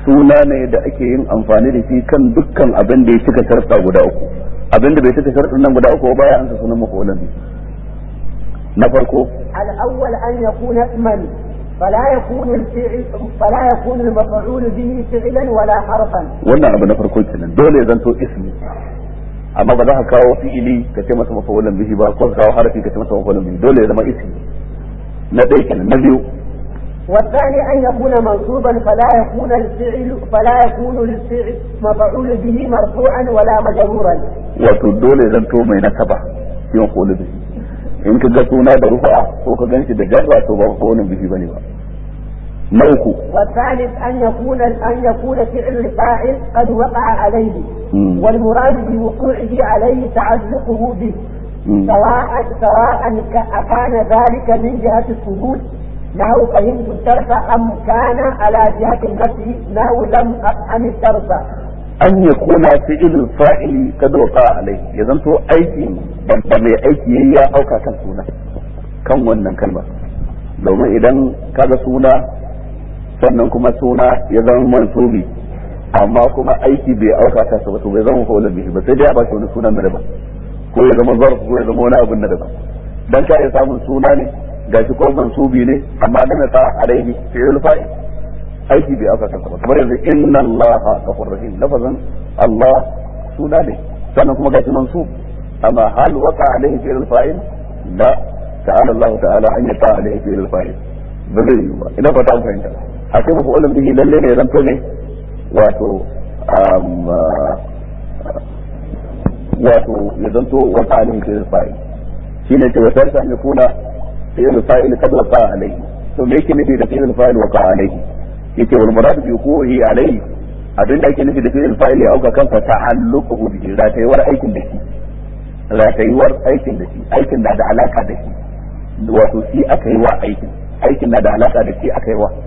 suna ne da ake yin amfani da shi kan dukkan abin da ya cika sharɗa guda uku abin da bai cika sharɗin nan guda uku ba ya ansa sunan mafulan bihi na farko الأول أن يكون اسما فلا يكون الفعل فلا يكون المفعول به فعلا ولا حرفا wannan abu na farko kenan dole ya zanto ismi amma ba za ka kawo fi'ili ka ce masa mafulan bihi ba ko ka kawo harafi ka ce masa mafulan bihi dole ya zama ismi na ɗaya kenan na biyu والثاني أن يكون منصوبا فلا يكون الفعل فلا يكون الفعل مفعول به مرفوعا ولا مجرورا wato dole ya zanto mai nasaba shi mafulan bihi in ka ga suna da rufa ko ka ganshi da jarra to ba mafulan bihi bane ba na uku والثالث أن يكون أن يكون فعل الفاعل قد وقع عليه مم. والمراد بوقوعه عليه تعلقه به مم. سواء سواء ك- أكان ذلك من جهة الثبوت له فهمت الدرس أم كان على جهة النفي له لم أفهم الدرس an ya kuna fi'ilul fa'ili kad waqa alai ya zanto aiki da mai aiki yayi ya auka kan suna kan wannan kalma domin idan kaga suna sannan kuma suna ya zama mansubi amma kuma aiki bai auka kansa ba to bai zama fa'ulun bihi ba sai dai a bashi wani sunan na daban ko ya zama zarf ko ya zama wani abun na daban dan ka iya samun suna ne gashi ko mansubi ne amma dan ta alaihi fi'ilul fa'il aiki bai aka kansa ba kamar yanzu inna allaha ghafur rahim lafazan allah suna ne sannan kuma gashi mansub amma hal waqa alaihi fi'l fa'il la ta'ala allah ta'ala an yata alaihi fi'l fa'il ba zai yi ba ina fata an fahimta a ce mafi ulum bihi lalle ne zanto ne wato wato ya zanto waqa alaihi fi'l fa'il shine ce wata ta ne kuna fi'l fa'il kad waqa alaihi to me yake nufi da fi'l fa'il waqa alaihi yake wal murad bi wuquhi alayhi abin da ake nufi da fi'il fa'il ya auka kansa ta'alluquhu bi ratayuwar aikin da shi ratayuwar aikin da shi aikin na da alaka da shi wato shi aka yi wa aikin aikin na da alaka da shi aka yi wa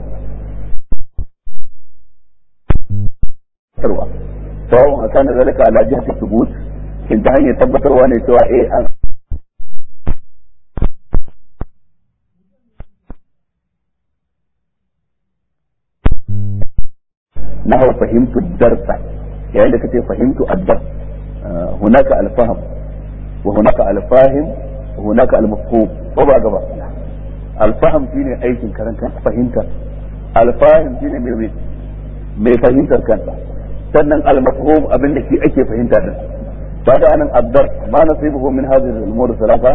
tarwa sawa'un akan zalika ala jihati thubut in ta hanyar tabbatarwa ne cewa eh an نحو فهمت الدرس يعني لك فهمت الدرس آه هناك الفهم وهناك الفاهم وهناك المفهوم وبا غبا الفهم shine aikin karan kanka fahimta alfahim shine mai mai fahimtar kansa sannan almafhum abin da shi ake fahimta din kaga anan addar ma nasibuhu min hadhihi al-umur thalatha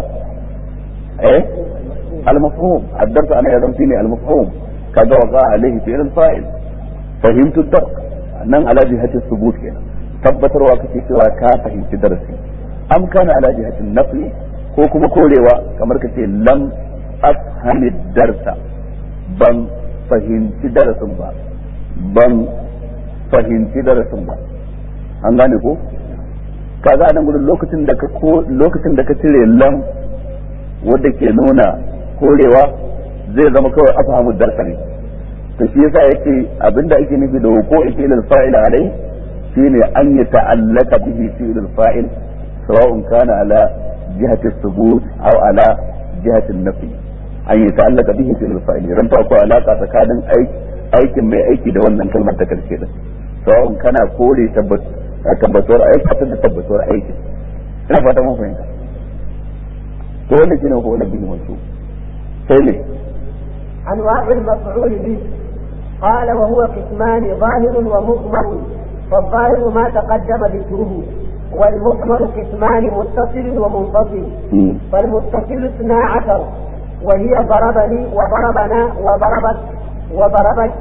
eh المفهوم الدرس انا يا shine المفهوم kaga waqa alaihi fi'l al-fa'il fahimtu dar nan ala jihatin subut kenan tabbatarwa kake cewa ka fahimci darasi am kana ala jihatin nafi ko kuma korewa kamar kace lam afhami darsa ban fahimci darasin ba ban fahimci darasin ba an gane ko kaga a nan gudun lokacin da ka lokacin da ka cire lam wanda ke nuna korewa zai zama kawai afhamu darsa ne to shi yasa yace abinda ake nufi da wuko fi'il al-fa'il alai shine an ya ta'allaka bihi fi'il al-fa'il sawa'un kana ala jihati as-subut aw ala jihati an-nafi an ya ta'allaka bihi fi'il al-fa'il ran ta ko alaka tsakanin aikin mai aiki da wannan kalmar ta karshe din sawa'un kana kore tabbatuwar aiki da tabbatuwar aiki ina fata mun fahimta to wannan shine ko wannan bin wasu sai ne أنواع المفعول به قال وهو قسمان ظاهر ومضمر فالظاهر ما تقدم ذكره والمضمر قسمان متصل ومنفصل فالمتصل اثنا عشر وهي ضربني وضربنا وضربت وضربت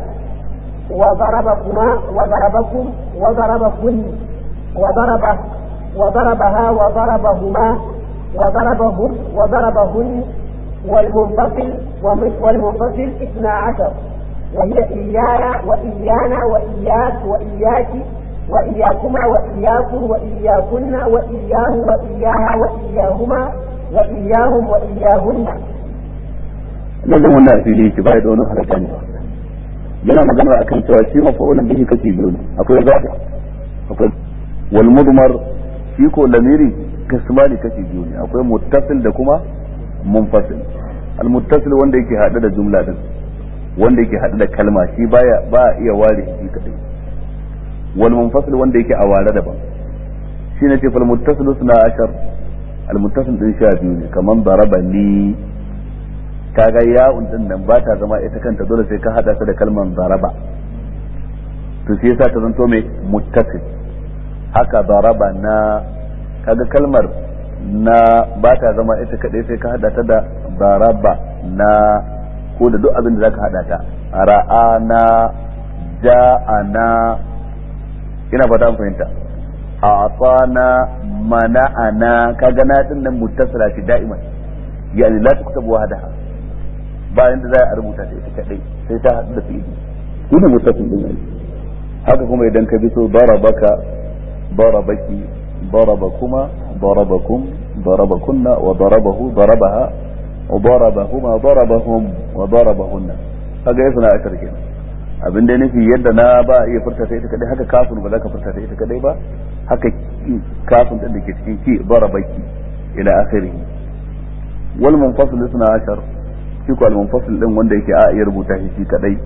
وضربكما وضربكم وضربكن وضربه وضربها وضربهما وضربهم وضربهن والمنفصل والمنفصل اثنا عشر وهي إيانا وإيانا وإياك وإياك وإياكما وإياكم وإياكن وإياه وإياها وإياهما وإياهم وإياهن lallai wannan asiri yake bai da wani haraka ne yana magana akan cewa shi mafa'ulun bihi kashi biyu ne akwai zafi akwai wal mudmar shi ko lamiri kasmani kashi biyu ne akwai muttasil da kuma munfasil al muttasil wanda yake hada da jumla din wanda yake hada da kalma shi baya ba iya ware shi kadai wal munfasil wanda yake a ware daban shine ce fal muttasil suna ashar al muttasil din sha biyu ne kaman daraba ni kaga ya'un din nan ba ta zama ita kanta dole sai ka hada ta da kalman daraba to shi yasa ta zanto mai muttasil haka daraba na kaga kalmar na ba ta zama ita kadai sai ka hada ta da daraba na ko da duk abin da zaka hada ta ra'ana ja'ana ina fata an fahimta a'tana mana'ana kaga na din nan muttasila shi da'iman yani la tuktabu wahdaha ba inda za a rubuta ta ita kadai sai ta hadu da fi'ili shine muttasil din ai haka kuma idan ka bi so darabaka darabaki darabakuma darabakum darabakunna wa darabahu darabaha وضربهما ضربهم وضربهن kaga ya suna ashar kenan abin da nufi yadda na ba iya furta ta ita kadai haka kafin ba za ka furta ta ita kadai ba haka kafin din da ke cikin ki darabaki ila akhirih wal munfasil suna ashar shi ko al munfasil din wanda yake a iya rubuta shi shi kadai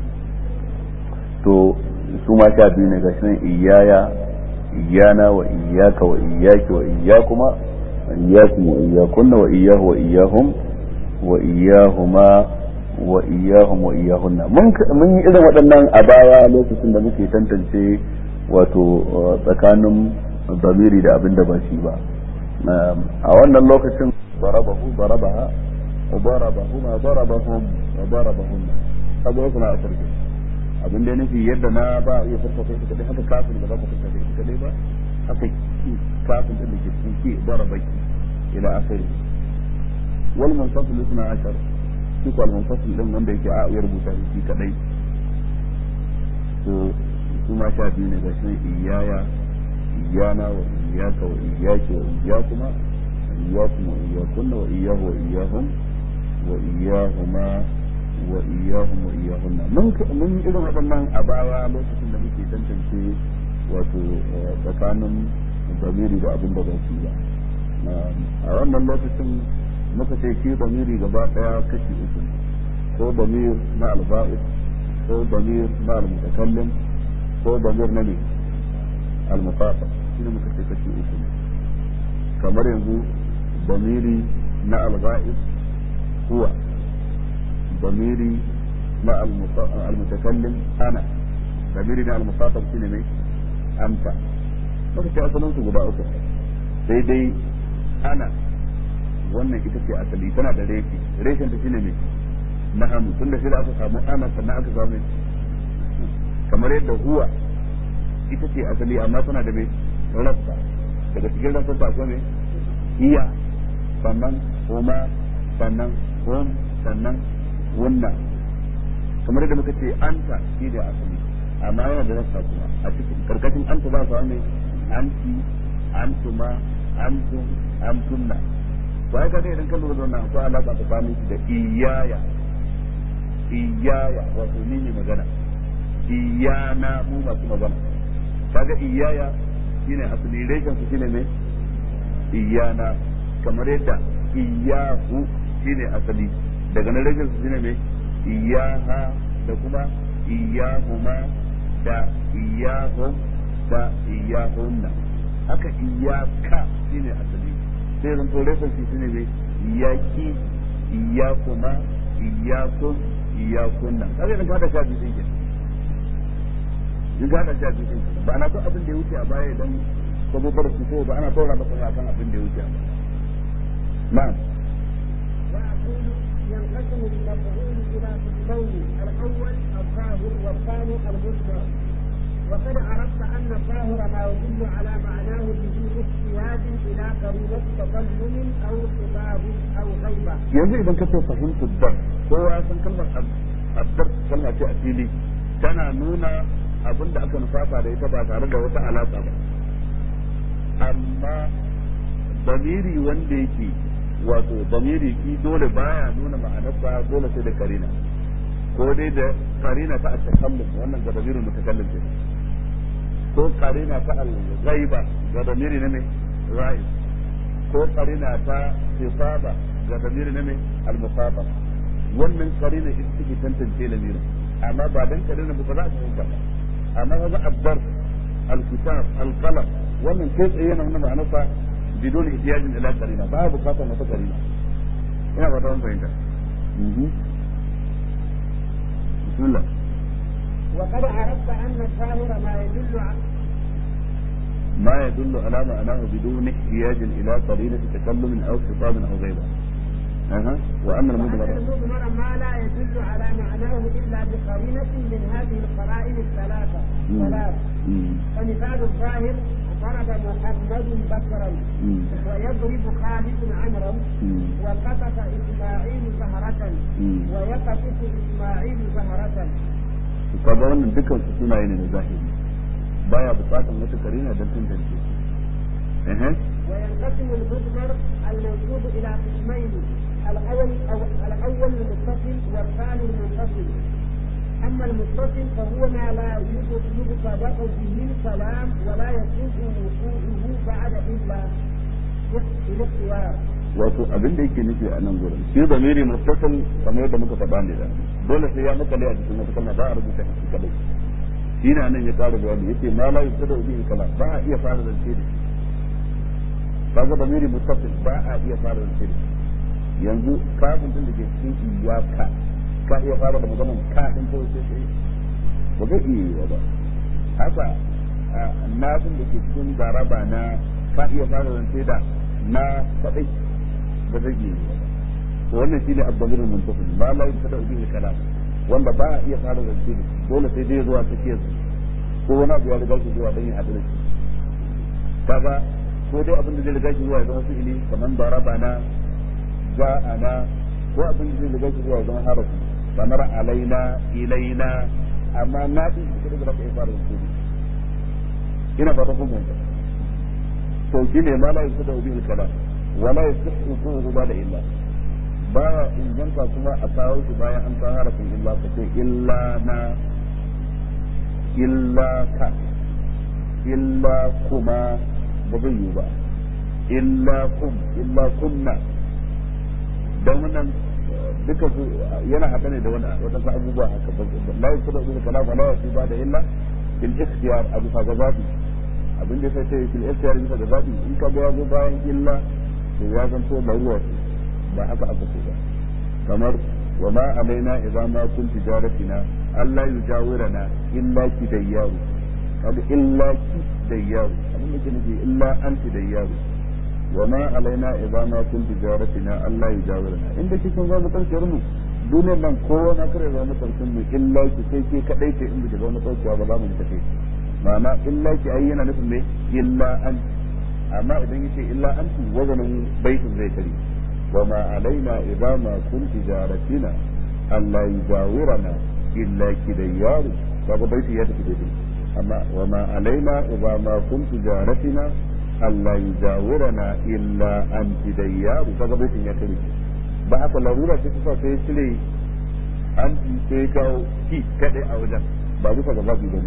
to su ma sha biyu ne gashi nan iyaya iyana wa iyaka wa iyaki wa iyakuma iyyakum wa iyyakunna wa iyyahu wa iyyahum wa iyyahuma wa iyyahum wa iyyahunna mun mun yi irin waɗannan a baya lokacin da muke tantance wato tsakanin zamiri da abin da ba shi ba a wannan lokacin darabahu darabaha wa darabahuma darabahum wa darabahunna kaga wasu na asirke abin da nufi yadda na ba iya furta kai kadai haka kafin ba za ka furta kai kadai ba haka kafin din da ke cikin ki darabaki ila akhiri wal munfasil isna ashar shi ko al munfasil din wanda yake a iya rubuta shi kadai to kuma sha biyu ne ga shi iyaya iyana wa iyaka wa iyaki wa iyakuma iyakum wa iyakunna wa iyahu wa iyahum wa iyahuma wa iyahum wa iyahunna mun mun irin waɗannan a baya lokacin da muke tantance wato tsakanin zamiri da abin da ba su ba a wannan lokacin muka ce shi zamiri gaba daya kashi uku ko damir na alba'id ko damir na almutakallim ko damir na ne almufafa shi ne muka ce kashi uku kamar yanzu damiri na alba'id huwa damiri na almutakallim ana damiri na almufafa shi ne mai anta muka ce asalin su guda uku sai dai ana wannan ita ce asali tana da reshi reshen ta shine mai na hannu tun da shi da aka samu ana sannan aka samu kamar yadda huwa ita ce asali amma tana da mai rassa daga cikin rassa ta akwai mai iya sannan huma sannan hum sannan wunna kamar yadda muka ce anta shi ne asali amma yana da rassa kuma a cikin karkashin anta za su ne anti antuma antum antunna to ai kaga idan ka lura da wannan akwai alaka tsakanin shi da iyaya iyaya wato ni ne magana iyana mu masu magana kaga iyaya shine asali reshen su shine me iyana kamar yadda iyahu shine asali daga nan reshen su shine me iyaha da kuma iyahuma da iyahum da iyahunna haka iyaka shine asali sai zan to reshen shi shine me iyaki iyakuma iyakum iyakunna kaga idan ka da shafi sai ke in ka da shafi sai ba na so abin da ya wuce a baya idan ka zo bar su ba ana tora maka ne akan abin da ya wuce a baya na'am وأقول ينقسم المفعول إلى قسمين الأول الظاهر والثاني المذكر وقد عرفت أن الظاهر ما يدل على معناه بدون احتياج إلى قرينة تظلم أو خطاب أو غيبة. yanzu idan ka ce fahimtu dar kowa ya san kalmar addar kalma ce a fili tana nuna abin da aka nufafa da ita ba tare da wata alaƙa ba amma damiri wanda yake wato damiri ki dole baya nuna ma'anarsa dole sai da karina ko dai da karina ta at-takallum wannan ga damirin mutakallim ce ko karina ta al-ghaiba ga damiri ne mai ghaib ko karina ta sifaba ga damiri ne mai al-musaba wannan karina ita take tantance lamirin amma ba dan karina ba za a fahimta ba amma ga abdar alkitab alqalam wannan kai tsaye yana nuna ma'anarsa bidon ihtiyajin ila qarina ba bukatar wata qarina ina ba ta fahimta بسم الله وقد عرفت أن الظاهر ما يدل على ما يدل على معناه بدون احتياج إلى قرينة تكلم أو خطاب أو غيره أها وأن المضمر وأن المضمر ما لا يدل على معناه إلا بقرينة من هذه القرائن الثلاثة ثلاث فمثال الظاهر ضرب محمد بكرا ويضرب خالد عمرا وقطف إسماعيل زهرة ويقطف إسماعيل زهرة kaga wannan dukkan su sunaye ne na zahiri baya bukatan wata karina don tantance eh وينقسم المضمر المنسوب إلى قسمين الأول أو الأول المتصل والثاني المنفصل أما المتصل فهو ما لا يطبق به الكلام ولا يصح وقوعه بعد إلا بالاختيار wato abin da yake nufi a nan gurin shi zamiri mustasil kamar yadda muka faɗa ne da dole sai ya makale a cikin wata kalma ba a rubuta shi kadai shi na nan ya ƙara bayani yace ma la yusada bihi kalam ba a iya fara zance da shi kaga zamiri mustasil ba a iya fara zance da shi yanzu kafin din da ke cikin iyaka ka iya fara da maganar ka din ko sai sai ba zai iya yi ba haka na din da ke cikin garaba na ka iya fara zance da na kadai ba zai iya yi ba to wannan shine abdulmir muntafi ma la yusada bihi kalam wanda ba a iya fara zance da shi dole sai dai zuwa take su ko wani abu ya riga shi zuwa dan ya haɗu da shi kaga ko dai abin da zai riga shi zuwa ya zama fi'ili kamar daraba na ja'ana ko abin da zai riga shi zuwa ya zama harafi kamar alaina ilaina amma na din shi da zaka fara zance da ina ba ta kuma to shine ma la yusada bihi kalam wala yasihu quhu ba da illa baya inganta kuma a kawo shi bayan an kawo harafin illa ka ce illa na illa ka illa kuma ba zai yi ba illa kum illa kunna don wannan duka su yana haɗa ne da wani wadansu abubuwa haka la yi kuda da kalama la yi ba da illa fil ikhtiyar a bisa gababi abin da sai sai fil ikhtiyar bisa gababi in ka ga ya zo bayan illa to ya zanto laruwa ce ba haka aka so ba kamar wa ma alaina idza ma kun tijaratina Allah yujawirana illa ki dayyaru kaga illa ki dayyaru abin da ke nufi illa anti dayyaru wa ma alaina idza ma kun tijaratina Allah yujawirana inda kike zo mu karshen mu duniyar nan kowa na kare zo mu karshen mu illa ki sai ke kadai ce in biki zo mu karshen ba za mu tafi ma'ana illa ki ai yana nufin me illa anti amma idan yace illa anti wazanin baitin zai kare وما علينا إذا ما كنت جارتنا ألا يجاورنا إلا كديار فهذا بيت يدك بدي أما وما علينا إذا ما كنت جارتنا ألا يجاورنا إلا أنت ديار فهذا بيت يدك بعد larura ce ta sai cire an sai kawo ki kadai a wajen ba bisa ga babu bane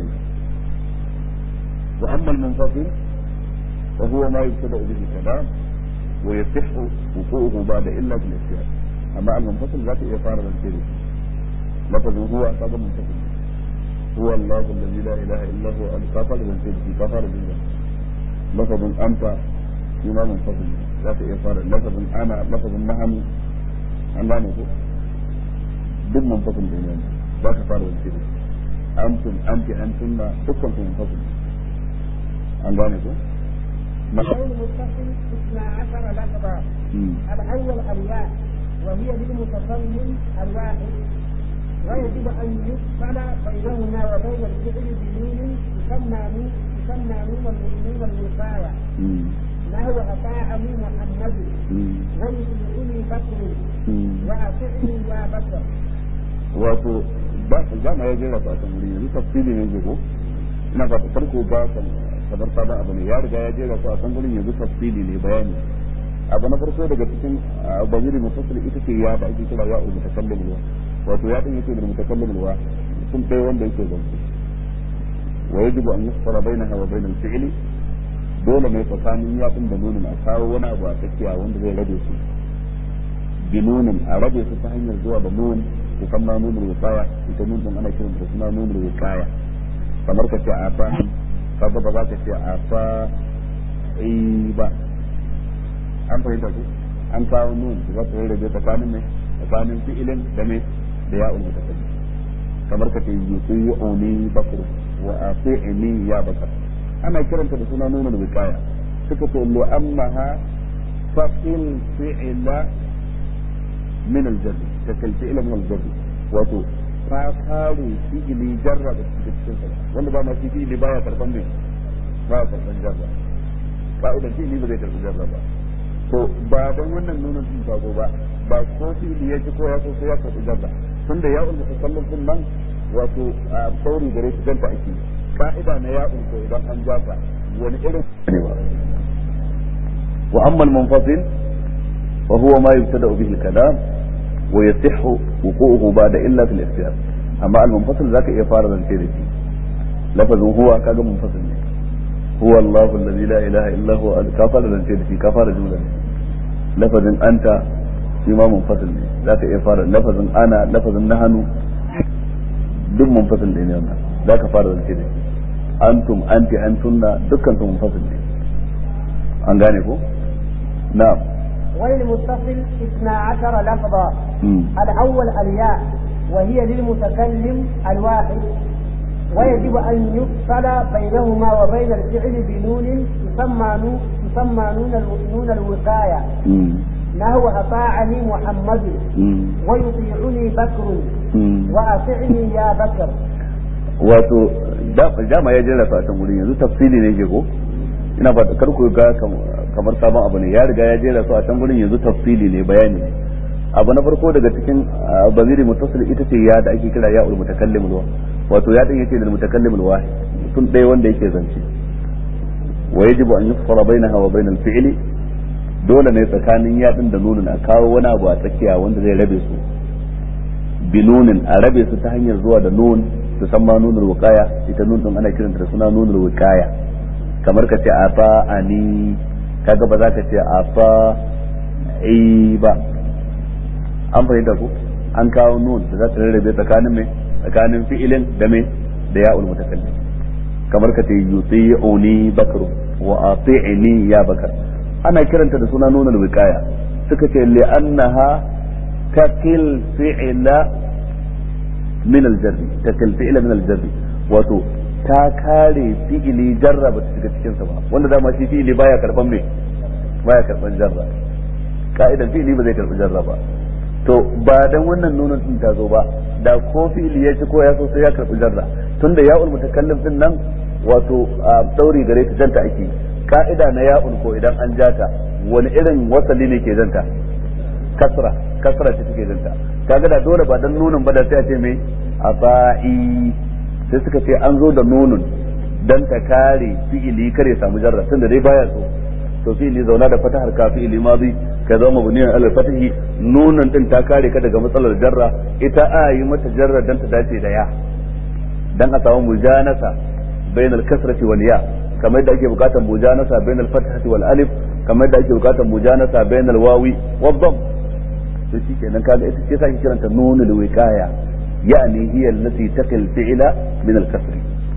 wa amma al-munfasil wa huwa ma yubtada bihi kalam ويصح وقوعه بعد إلا في الاختيار أما المنفصل ذات إطار الكلمة لفظ هو هذا منفصل هو الله الذي لا إله إلا هو الكفر والكلمة في كفر بالله لفظ أنت فيما منفصل ذات إطار لفظ أنا لفظ نحن أن لا نقول duk منفصل بيننا لا كفار والكلمة أنتم أنت أنتم دكم منفصل أن لا نقول القول المتصل اثنا عشر لفظا الاول الياء وهي للمتكلم الواحد ويجب ان يفصل بينهما وبين الفعل بنون تسمى نون تسمى نون نون الوقايه نحو اطاعني محمد ويطيعني بكر واطعني يا بكر wato ba za mu yaje da fatan wuri yanzu tafsiri ne ke ko ina ba farko ba kamar sabon abu ne ya riga ya jera su a kan gurin yanzu tafsili ne bayani abu na farko daga cikin baziri mufassal ita ce ya da ake kira ya umu takallim ruwa wato ya din yake da mutakallim ruwa sun ɗaya wanda yake zance wa yajibu an yusfara bainaha wa bainal fi'li dole mai tsakanin ya din da nunin a kawo wani abu a tsakiya wanda zai rabe su bi nunin a rabe su ta hanyar zuwa da nun ko kama nunin wikaya ita nun din ana kiran da suna nunin wikaya kamar ka ce a fahim kaga ba za ka ce a fa ba an fahimta ku an kawo nun za ta rarrabe tsakanin mai tsakanin fi'ilin da mai da ya'ul mutakallim kamar ka ce yuti'uni bakr wa ati'ni ya bakr ana kiranta da suna nunul wiqaya suka ce lu ammaha fa'il fi'ila min al-jarr ta kal fi'ila min al-jarr wato ta kare fi'ili jarra da cikin sa wanda ba ma shi fi'ili baya karban mai baya karban jarra ka'idar fi'ili ba zai karbi jarra ba to ba don wannan nunin sun fago ba ba ko fi'ili ya ci ko ya so sai ya karbi jarra tunda ya ulma tasallum din nan wato a sauri gare shi danta ake ka'ida na ya ulko idan an jafa wani irin ne ba wa amma al-munfasil fa huwa ma yubtada bihi al-kalam wa yasihhu wuqu'uhu ba'da illa fil ikhtiyar amma al-munfasil zaka iya fara zance da shi lafazin huwa kaga munfasil ne huwa Allah alladhi la ilaha illa huwa ka fara zance da shi ka fara jumla ne lafazin anta shi ma munfasil ne zaka iya fara lafazin ana lafazin nahanu duk munfasil ne wannan zaka fara zance da shi antum anti antunna dukkan su munfasil ne an gane ko na'am وللمتصل اثنا عشر لفظا الأول الياء وهي للمتكلم الواحد ويجب أن يفصل بينهما وبين الفعل بنون تسمى نون تسمى نون نون الوقاية نحو أطاعني محمد ويطيعني بكر وأطعني يا بكر wato dama ya jera a can wurin yanzu tafsili ne ke ko ina fata kar ku ga kamar sabon abu ne ya riga ya jera su a can wurin yanzu tafsili ne bayani ne abu na farko daga cikin baziri mutasil ita ce ya da ake kira ya'ul mutakallim ruwa wato ya din yace da mutakallim wahid mutum ɗaya wanda yake zance wa yajibu an yufsala bainaha wa bainal fi'li dole ne tsakanin ya din da nunin a kawo wani abu a tsakiya wanda zai rabe su bi nunin a rabe su ta hanyar zuwa da nun su san ma nunul wiqaya ita nun din ana kiranta da suna nunul wiqaya kamar ka ce afa ani kaga ba za ka ce afa ai ba an fahimta ku an kawo nun da za ta rarrabe tsakanin mai tsakanin fi'ilin da mai da ya'ul mutakallim kamar ka ce yuti'uni bakru wa ati'ni ya bakar ana kiranta da suna nunul wiqaya suka ce li'annaha takil fi'ila min al-jarri takil fi'ila min al-jarri wato ta kare fi'ili jarra ba ta shiga cikin sa ba wanda dama shi fi'ili baya karban me baya karban jarra ka'idan fi'ili ba zai karbi jarra ba to ba dan wannan nunin din ta zo ba da ko fi'ili ya ci ko ya so sai ya karbi jarra tunda ya'ul mutakallim din nan wato dauri gare ta janta ake ka'ida na ya'ul ko idan an jata wani irin wasali ne ke janta kasra kasra ce take janta kaga da dole ba dan nunin ba da sai a ce me afa'i sai suka ce an zo da nunun dan ta kare fi'ili kare samu jarra tunda dai baya so to fi'ili zauna da fatahar ka fi'ili madi ka zama mabniyan alal fatahi nunun din ta kare ka daga matsalar jarra ita a yi mata jarra dan ta dace da ya dan a samu mujanasa bainal kasrati wal ya kamar da ake bukatar mujanasa bainal fathati wal alif kamar da ake bukatar mujanasa bainal wawi wad dam to shikenan kaga ita ce sai kiranta nunul wiqaya يعني هي التي تقي الفعل من الكسر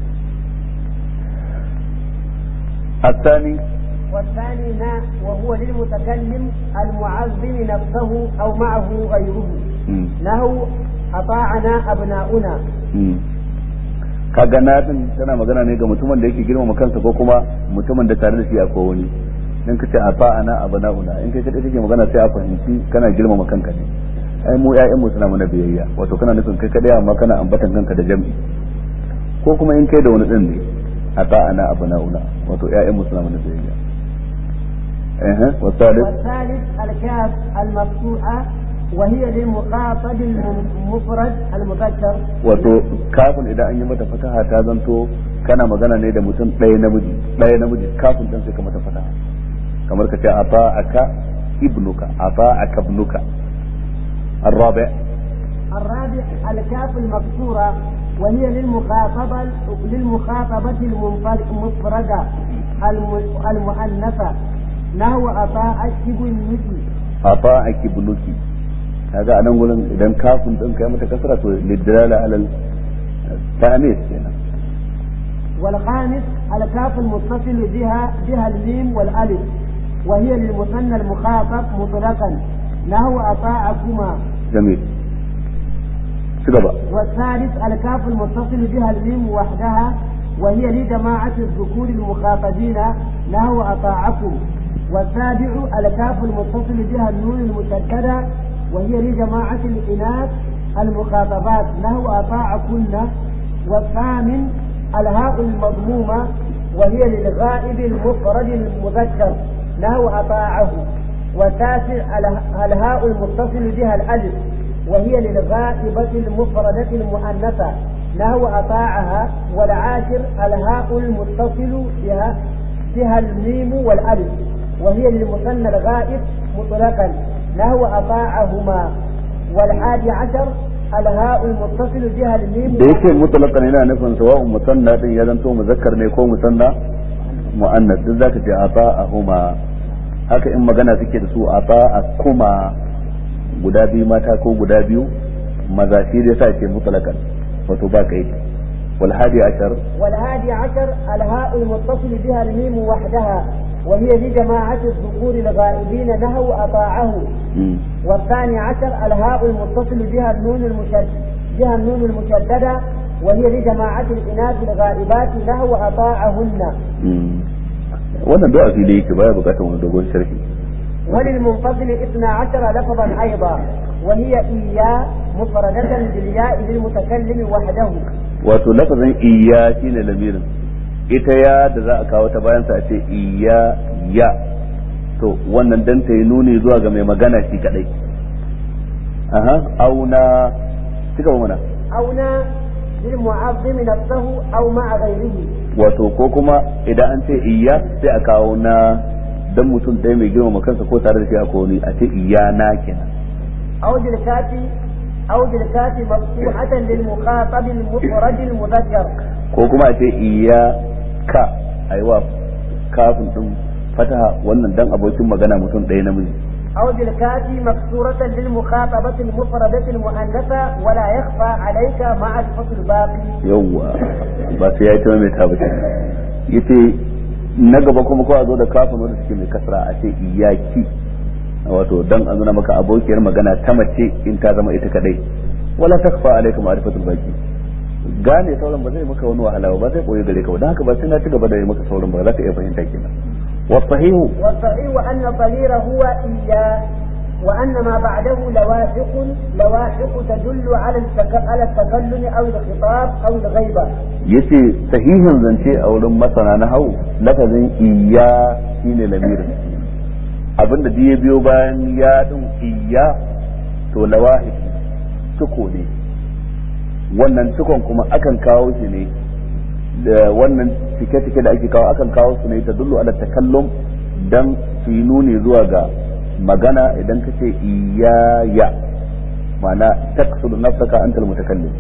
الثاني والثاني ما وهو للمتكلم المعظم نفسه أو معه غيره له أطاعنا أبناؤنا kaga na din tana magana ne ga mutumin da yake girmama kansa ko kuma mutumin da tare da shi akwai wani in kace a fa'ana abna'una in kai kadai kake magana sai a fahimci kana girmama kanka ne ai mu ƴaƴanmu suna mana biyayya wato kana nufin kai kadai amma kana ambatan kanka da jam'i ko kuma in kai da wani din ne a ta'ana abna'una wato ƴaƴanmu suna mana biyayya eh والثالث والثالث الكاف المفتوحة وهي للمخاطب المفرد المذكر wato kafin idan an yi mata fataha ta zanto kana magana ne da mutum ɗaya namiji ɗaya namiji kafin dan sai ka mata fataha kamar ka ce afa aka ibnuka afa aka ibnuka الرابع الرابع الكاف المكسورة وهي للمخاطبة للمخاطبة المفردة المؤنثة نحو أطاعك ابنك أطاعك ابنك هذا أنا أقول إذا كاف إن كان متكسرة للدلالة على التأنيث يعني والخامس الكاف المتصل بها بها الميم والألف وهي للمثنى المخاطب مطلقا له أطاعكما جميل سبب والثالث الكاف المتصل بها الميم وحدها وهي لجماعة الذكور المخاطبين له أطاعكم والسابع الكاف المتصل بها النون المشددة وهي لجماعة الإناث المخاطبات له أطاعكن والثامن الهاء المضمومة وهي للغائب المفرد المذكر له أطاعه والتاسع الهاء المتصل بها الألف وهي للغائبة المفردة المؤنثة له أطاعها والعاشر الهاء المتصل بها بها الميم والألف وهي للمثنى الغائب مطلقا له أطاعهما والحادي عشر الهاء المتصل بها الميم da yake mutlaqan yana nufin sawa'un musanna din ya zanto muzakkar ne ko musanna muannas duk zaka ce ata'ahuma haka in magana suke da su ata'akuma guda biyu mata ko guda biyu maza shi da yasa ce mutlaqan wato ba kai wal hadi ashar والهادي عشر الهاء المتصل بها الميم وحدها وهي لجماعة الذكور الغائبين له أطاعه والثاني عشر الهاء المتصل بها النون المشدد بها النون المشددة وهي لجماعة الإناث الغائبات له أطاعهن wannan du'a fili yake baya bukatar wani dogon sharhi وللمنفصل اثنا عشر لفظا أيضا وهي إياه مفردة بالياء للمتكلم وحده wato lafazin iya shine lamirin ita ya da za a kawo ta bayan sa a ce iya ya to wannan dan ta yi nuni zuwa ga mai magana shi kadai aha auna cika mana أونا للمعظم نفسه أو مع غيره wato ko kuma idan an ce iya sai a kawo na dan mutum ɗaya mai girmama kansa ko tare da shi a wani a ce iya na kenan أو بالكافي أو بالكافي مفتوحة للمخاطب المفرد المذكر ko kuma a ce iya ka aiwa kafin din fataha wannan dan abokin magana mutum ɗaya namiji أو بالكافي مكسورة للمخاطبة المفردة المؤنثة ولا يخفى عليك معرفة الباقي yawwa ba sai ya yi ta mai ta bace yace na gaba kuma ko a zo da kafin wanda suke mai kasra a ce iyaki wato dan a nuna maka abokiyar magana ta mace in ta zama ita kadai wala takfa alaikum ma'rifatul baqi gane sauran ba zai maka wani wahala ba zai koyi gare ka ba dan haka ba sai na ci gaba da yi maka sauran ba za ka iya fahimta kenan والصحيح والصحيح أن الضمير هو إياه وأن ما بعده لواحق لواحق تدل على التك... على التكلم أو الخطاب أو الغيبة yace sahihin zance a wurin masana na hau lafazin iya shine lamirin abinda da ya biyo bayan ya din iya to lawahid tuko ne wannan tukon kuma akan kawo shi ne da wannan cike-cike da ake kawo akan kawo su ne ta dullu ala takallum dan su yi nuni zuwa ga magana idan ka ce iyaya ma'ana taqsudu nafsaka antal mutakallim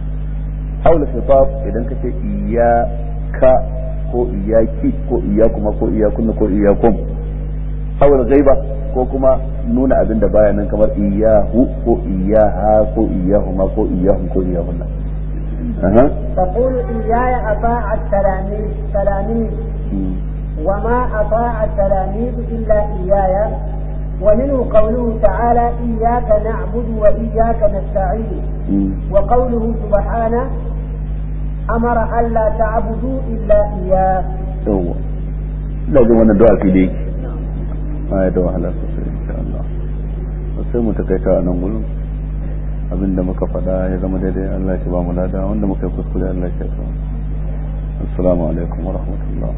aw al khitab idan ka ce iyaka ko iyaki ko iyakuma ko iyakunna ko iyakum aw al ghaiba ko kuma nuna abin da baya nan kamar iyahu ko iyaha ko iyahuma ko iyahum ko iyahunna أها. تقول إياي أطاع التلاميذ تلاميذ وما أطاع التلاميذ إلا إياي ومنه قوله تعالى إياك نعبد وإياك نستعين وقوله سبحانه أمر ألا تعبدوا إلا إياه yawwa ina jin wannan du'a fili yake ma ya da wahala sosai insha Allah sai mu takaita a nan gurin abinda muka faɗa ya zama daidai Allah ya ba mu lada wanda muka yi kuskure Allah ya sa assalamu alaikum wa rahmatullah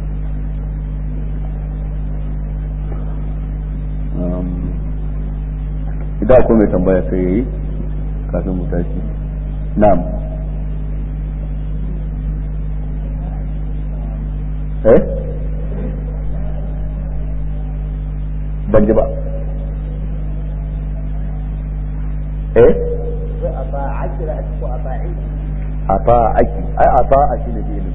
idan akwai mai tambaya sai yayi kafin mu tashi na'am eh ban ji ba eh أطاعك رأتك أطاعي ata'aki ai ata'a shi ne fi'ilin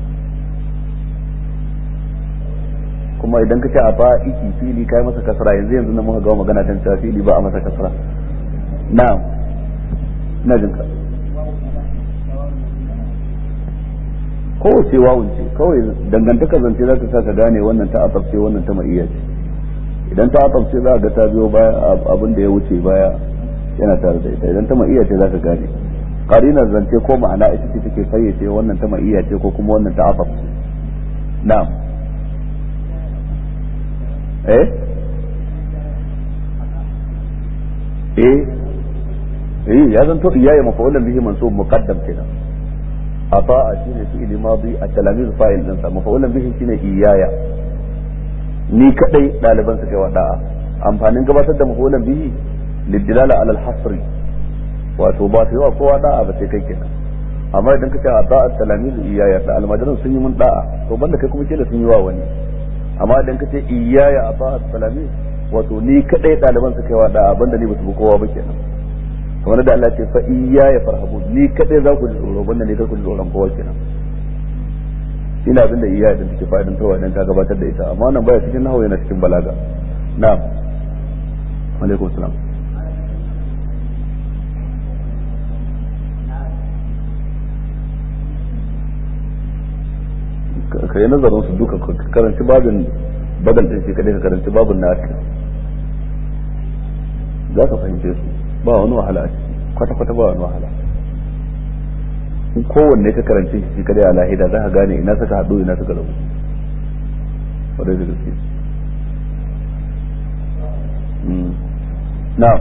kuma idan ka ce ata'iki fili kai masa kasra yanzu yanzu na muka ga magana kan cewa fili ba a masa kasra na'am ina jin ka kowace wawun ce kawai dangantaka zance za ta sa ka gane wannan ta asabce wannan ta ma'iyya ce idan ta asabce za ga ta biyo baya abin da ya wuce baya yana tare da ita idan ta ma'iyya ce za ka gane qarinar zance ko ma'ana ita ce take fayyace wannan ta ma'iyya ce ko kuma wannan ta asabce na'am eh eh eh ya zanto iyaya mafa'ulan bihi mansub muqaddam kenan ata'a shine fi'li madi at-talamiz fa'il din sa mafa'ulan bihi shine iyaya ni kadai daliban suka yi da'a amfanin gabatar da mafa'ulan bihi lidilala ala al-hasri wato ba su yawa kowa da'a ba sai kai kenan amma idan ka ce ata'a at-talamiz iyaya da almajiran sun yi mun da'a to banda kai kuma kila sun yi wa wani amma idan ka ce iyaya ata'a at-talamiz wato ni kadai daliban suka yi wa da'a banda ni ba su bi kowa ba kenan kamar da Allah ce fa iya ya farhabu ni kadai za ku ji tsoro banda ne kar ku ji tsoron kowa kenan ina abin da iya da take fa'idan tawa idan ka gabatar da ita amma wannan baya cikin nahawu yana cikin balaga na'am alaikum salam ka yi nazarin su duka ka karanci babin badal din shi kadai ka karanci babin na za ka fahimce su ba wani wahala a ciki kwata-kwata ba wani wahala in kowanne ka karanci shi shi kadai a lahida za ka gane ina suka haɗu ina suka rabu wadai da gaske na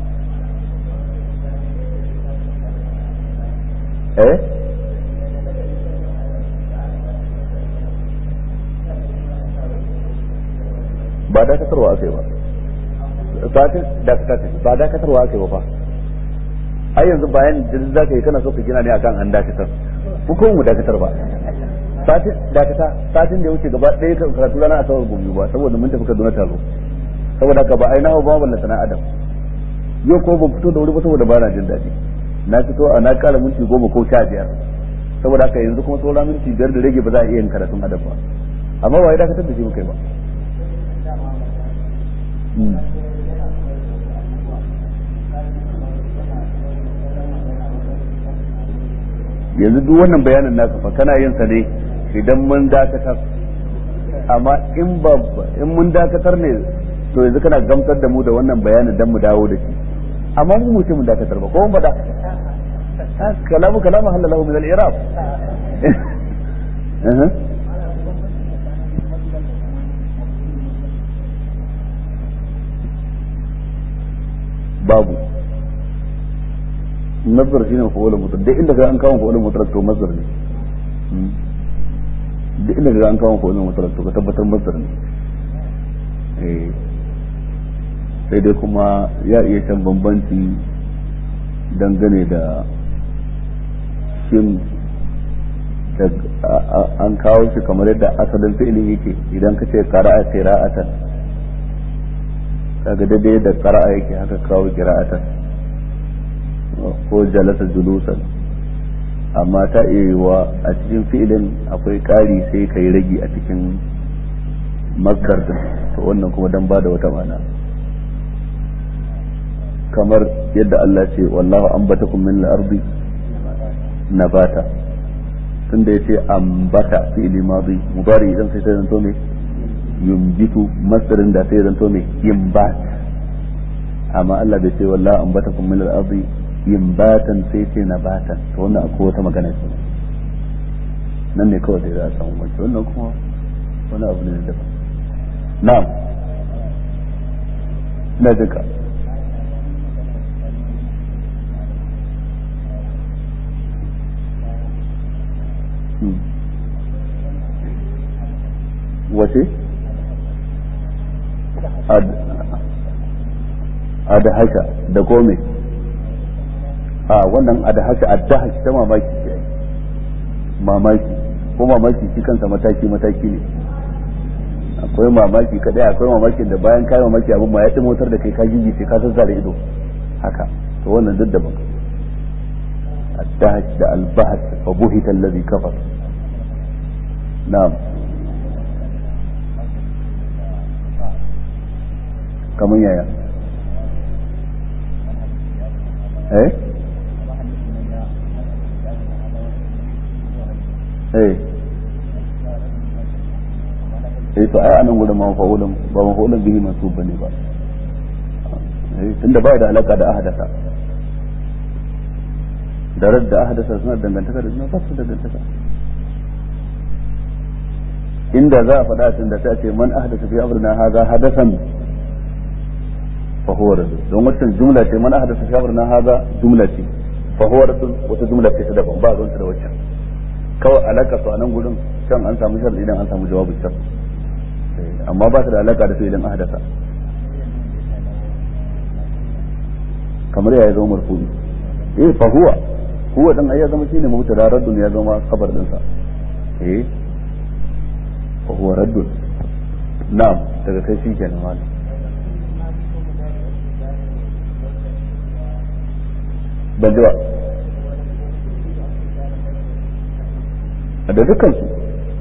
eh ba dakatarwa aka yi ba satin dakatar ba dakatarwa aka yi ba fa ai yanzu bayan da za ka yi kana so ka gina ne akan an dakatar ko kuma mu dakatar ba satin dakata satin da ya wuce gaba ɗaya kan karatu rana a sauran gobe ba saboda mun tafi Kaduna taro saboda haka ba ai na ba wannan sana adam yau ko ban fito da wuri ba saboda ba na jin daɗi na fito a na kara minti goma ko sha biyar saboda haka yanzu kuma sauran minti biyar da rage ba za a iya yin karatun adam ba amma ba ya dakatar da shi muka yi ba yanzu duk wannan bayanin naka fa kana yin sa ne idan mun dakatar amma in ba in mun dakatar ne to yanzu kana gamsar da mu da wannan bayanin dan mu dawo da shi amma mu mutum mun dakatar ba ko mun bada kalamu kalamu halalahu min al-irab babu nazar shine fa'ulun mutlaq duk inda ga an kawo fa'ulun mutlaq to mazhar ne duk inda ga an kawo fa'ulun mutlaq to ka tabbatar mazhar ne eh sai dai kuma ya iya can bambanci dangane da shin an kawo shi kamar yadda asalin fi'ilin yake idan ka ce qara'a qira'atan kaga daidai da qara'a yake haka kawo qira'atan ko jalasa julusan amma ta iya wa a cikin fi'ilin akwai ƙari sai ka yi ragi a cikin maskar din to wannan kuma dan ba da wata mana kamar yadda Allah ce wallahu ambatakum min al-ardi nabata tunda yace ambata fi'ili madi mudari idan sai sai zanto me yumbitu masdarin da sai zanto me yimbat amma Allah bai ce wallahu ambatakum min al-ardi yimbatan sai ce nabatan to wannan akwai wata magana ce nan ne kawai da za a samu mace wannan kuma wani abu ne daban na'am ina jinka wace a da haka da kome a wannan a da haka a da haka ta mamaki ce mamaki ko mamaki shi kansa mataki mataki ne akwai mamaki kadai akwai mamakin da bayan kai mamaki abin ma ya motar da kai ka gigi sai ka zazzara ido haka to wannan duk daban الدهش ده البهت فبهت الذي كفر نعم كمان يا ايه ايه eh to ai anan gurin mafa'ulun ba mafa'ulun bihi mansub bane ba eh tunda ba da alaka da ahadasa da radda ahadasa suna dangantaka da suna fasu dangantaka inda za a faɗa tun da ta ce man ahdasa fi amrina hadha hadasan fa huwa radd don wannan jumla ce man ahdasa fi amrina hadha jumla ce fa huwa radd wata jumla ce ta daban ba ruwanta da waccan kawai alaka su a nan gurin can an samu sharri idan an samu jawabin shar amma ba ta da alaka da su idan ahdasa kamar ya zama marfu'i eh fa huwa huwa dan ai ya zama shine mubtada raddun ya zama khabar din sa eh fa huwa raddun na'am daga kai shi kenan malam ban ji ba da dukkan su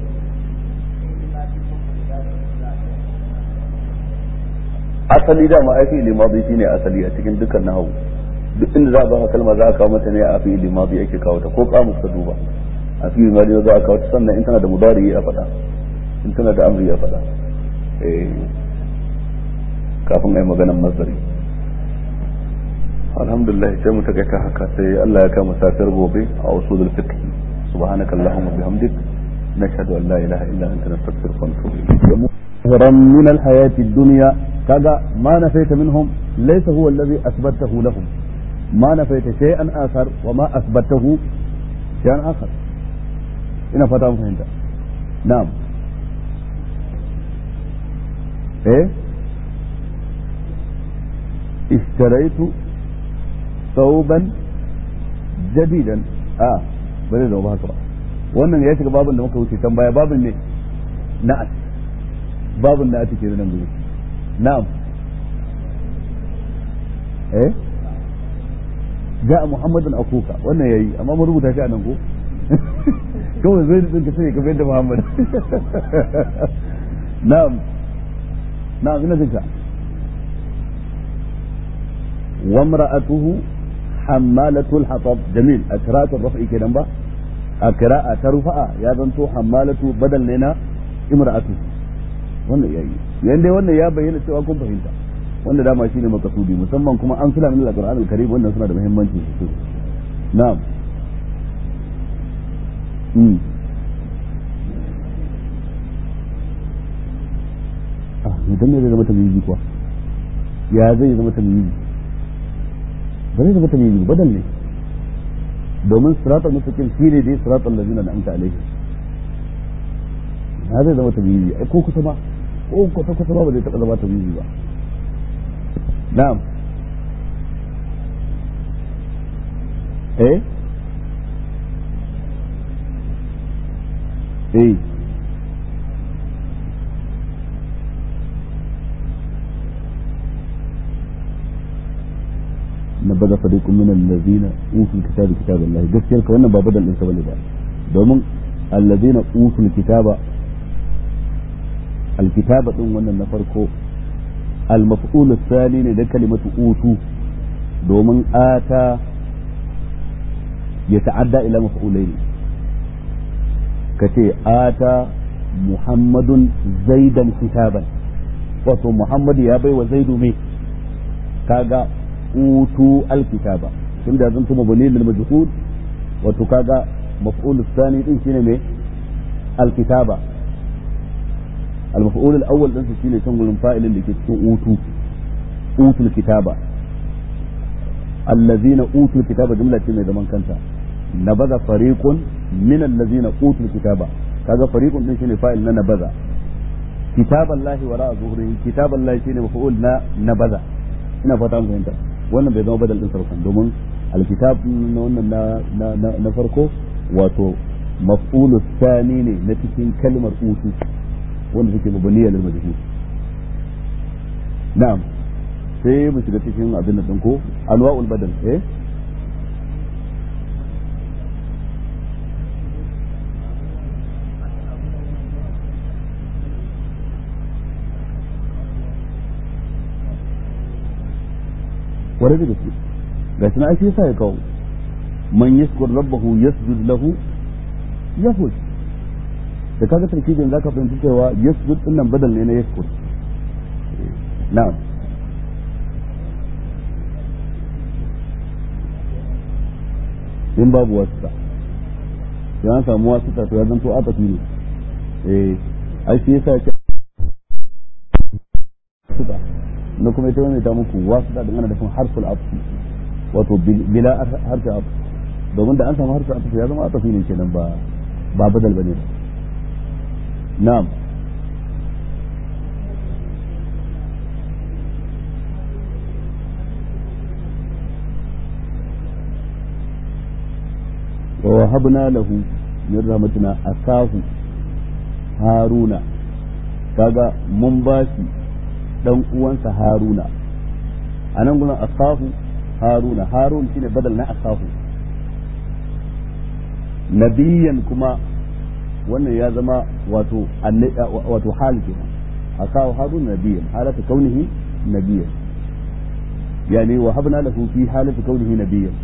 asali dama ai fi'ili madi shine asali a cikin dukkan nahawu duk inda za a baka kalma za a kawo mata ne a fi'ili madi ake kawo ta ko kamus ka duba a fi'ili madi za a kawo ta sannan in tana da mudari a faɗa in tana da amri a faɗa eh kafin ai maganan masdari alhamdulillah sai mu takaita haka sai Allah ya kama safiyar gobe a usulul fiqh subhanakallahumma bihamdik nashhadu an la ilaha illa anta nastaghfiruka wa natubu ilayk ظهرا من الحياة الدنيا كذا ما نفيت منهم ليس هو الذي أثبته لهم ما نفيت شيئا آخر وما أثبته شيئا آخر إن فتاة فهمت نعم إيه اشتريت ثوبا جديدا آه bari da ba haka ba wannan ya shiga babin da muka wuce can baya babin ne na'at babin da ake nan gudu na'am eh ja'a muhammadun akuka wannan yayi amma mun rubuta shi a nan ko kawai zai dinka sai ka bayar da muhammad na'am na'am ina jinka وامرأته حمالة الحطب جميل أكراءة الرفع كده با أكراءة ترفع يا زنتو حمالة بدل لنا امرأته wannan ya yi yanda wannan ya bayyana cewa kun fahimta wanda dama shine makasudi musamman kuma an fila min al-Qur'an al-Karim wannan suna da muhimmanci sosai na'am mm ah idan ne zai zama tamyizi kuwa ya zai zama tamyizi ba zai zama tamyizi badal ne domin siratal mustaqim shine dai siratal ladzina an'amta alaihim na zai zama tamyizi ai ko kusa ba ko kusa kusa ba ba zai taɓa zama tamyizi ba na'am eh eh نبذ فريق من الذين اوتوا الكتاب كتاب الله gaskiyar ka wannan ba badal din sa bane ba domin الذين اوتوا الكتاب الكتابة din wannan na farko المفعول الثاني ne da kalimatu utu domin ata ya ta'adda ila maf'ulai ne kace ata muhammadun zaidan kitaban wato muhammad ya bai wa zaidu me kaga utu alkitaba tunda zan tuma bani lil majhul wato kaga maf'ul الثاني din shine me alkitaba المفعول الاول din su shine can gurin fa'ilin da ke cikin utu utul kitaba allazina utul kitaba jumla ce mai zaman kanta nabaza fariqun min allazina utul kitaba kaga fariqun din shine fa'il na nabaza kitaballahi wara zuhrihi kitaballahi shine maf'ul na nabaza ina fata mun fahimta wannan bai zama badal din sarfan domin alkitab na wannan na na farko wato maf'ulu thani ne na cikin kalmar utu wanda suke mabaniya lil majhul na'am sai mu shiga cikin abin da ko anwa'ul badal eh wani da gaske ga shi na ake sa ya kawo man yashkur rabbahu yasjud lahu yafuz da kaga tarkibin zaka fahimci cewa yasjud din nan badal ne na yaskud na'am in babu wasu ya an samu wasu to ya zanto atafi ne eh ai shi yasa ce suka na kuma ita wani ta muku wasu da dangana da kun harful afi wato bila harfi afi domin da an samu harfi afi ya zama atafi ne kenan ba ba badal bane na'am ووهبنا له من رحمتنا أخاه هارون kaga mun ba shi dan uwansa haruna a nan gurin akahu haruna harun shine badal na akahu nabiyan kuma wannan ya zama wato wato hal kenan akahu harun nabiyan halatu kaunihi nabiyan yani wa habna lahu fi halati kaunihi nabiyan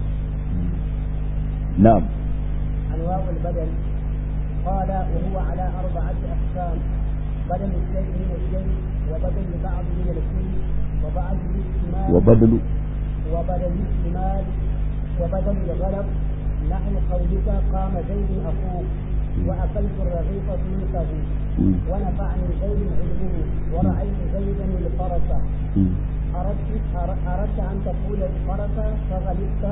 نعم أنواع البدل قال وهو على أربعة أقسام بدل الشيء من الشيء وبدل بعض من الكل وبعض الاحتمال وبدل وبدل الاحتمال وبدل الغلب نحو قولك قام زيد أخوك وأكلت الرغيف سلكه ونفعني زيد علمه ورأيت زيدا الفرس أردت أردت أن تقول الفرس فغلبت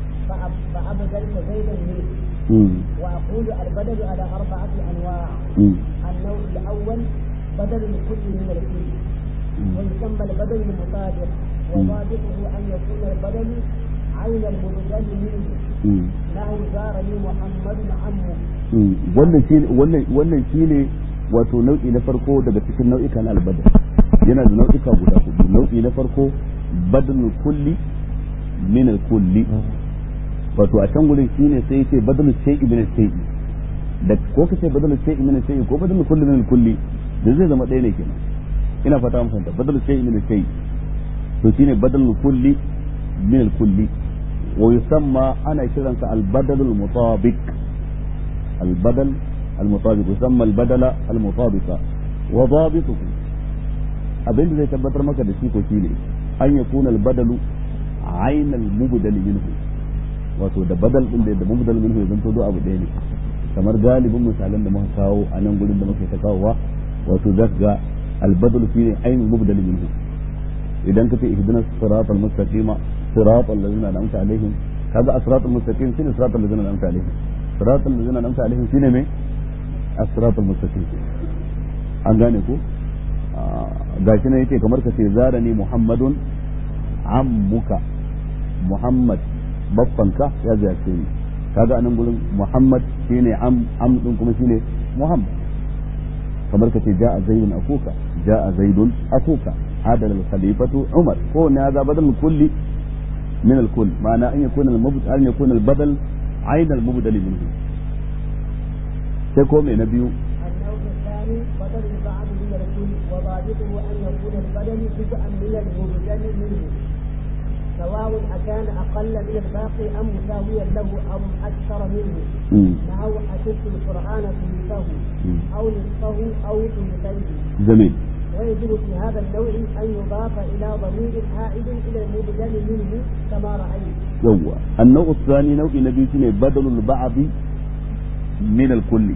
فأبدلت زيدا منه وأقول البدل على أربعة أنواع النوع الأول بدل الكل من الكل ويسمى البدل المطابق وضابطه أن يكون البدل عين المبدل منه له زارني محمد عمه wannan shi wannan shine wato nau'i na farko daga cikin nau'ikan albadal yana da nau'ika guda hudu nau'i na farko badalul kulli min al-kulli wato a can gurin shine sai yace badalu shay'i min shay'i da ko kace badalu shay'i min shay'i ko badalu kulli min kulli da zai zama ɗaya ne kenan ina fata mun fahimta badalu shay'i min shay'i to shine badalu kulli min kulli wa yusamma ana kiransa al badal al mutabiq al badal al mutabiq yusamma al badala al mutabiqa wa dabituhu abinda zai tabbatar maka da shi ko shine an yakuna al badalu عين المبدل منه wato da badal din da mubdal minhu zan to abu ɗaya ne kamar galibin misalan da muka kawo a nan gurin da muke ta kawowa wato zaka ga albadal shine ainihin mubdal minhu idan kace ihdinas siratal mustaqima siratal ladzina an'amta alaihim kaga asratal mustaqim shine siratal ladzina an'amta alaihim siratal ladzina an'amta alaihim shine me asratal mustaqim an gane ko gashi ne yake kamar kace zarani muhammadun ammuka muhammad baffanka ya ziyarce ni kaga anan gurin Muhammad shine am am din kuma shine Muhammad kamar kace ja'a zaidun akuka ja'a zaidun akuka adal al khalifatu Umar ko ne hada badal kulli min al kull ma'ana an yakuna al mubdal an yakuna al badal ayn al mubdal minhu sai ko me na biyu النوع الثاني بدل البعض من الكل وضابطه أن يكون البدل جزءا من المبدل منه سواء أكان أقل من الباقي أم مساويا له أم أكثر منه نحو حفظت القرآن ثلثه أو نصفه أو ثلثيه جميل ويجب في هذا النوع أن يضاف إلى ضمير عائد إلى المبدل منه كما رأيت يوا النوع الثاني نوع نبي بدل البعض من الكل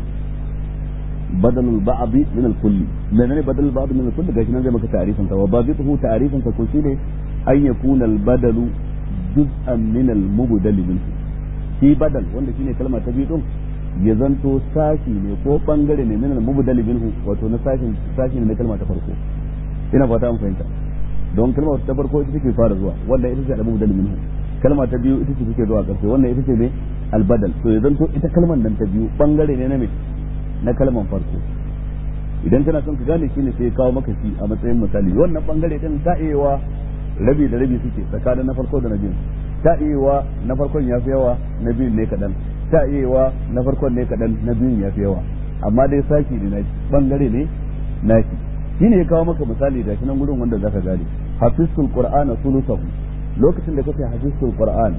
بدل البعض من الكل لأن بدل البعض من الكل قاش زي ما تعريفا وضابطه تعريفا تكون شيء أن يكون البدل جزءا من المبدل منه shi badal wanda shine kalma ta biyu din ya zanto sashi ne ko bangare ne min al-mubdal minhu wato na sashin sashi ne na kalma ta farko ina fata an fahimta don kalma ta farko ita take fara zuwa wanda ita ce al-mubdal minhu kalma ta biyu ita ce take zuwa karshe wannan ita ce ne al-badal to ya zanto ita kalmar nan ta biyu bangare ne na me na kalman farko idan kana son ka gane shi ne sai ya kawo maka shi a matsayin misali wannan bangare din ta iya rabi da rabi suke tsakanin na farko da na biyu ta iya na farkon ya fi yawa na biyun ne kaɗan ta iya na farkon ne kaɗan na biyun ya fi yawa amma dai sashi ne nashi bangare ne nashi shi ne ya kawo maka misali da shi nan gurin wanda zaka gane hafizul qur'ana sulusahu lokacin da kake hafizul qur'an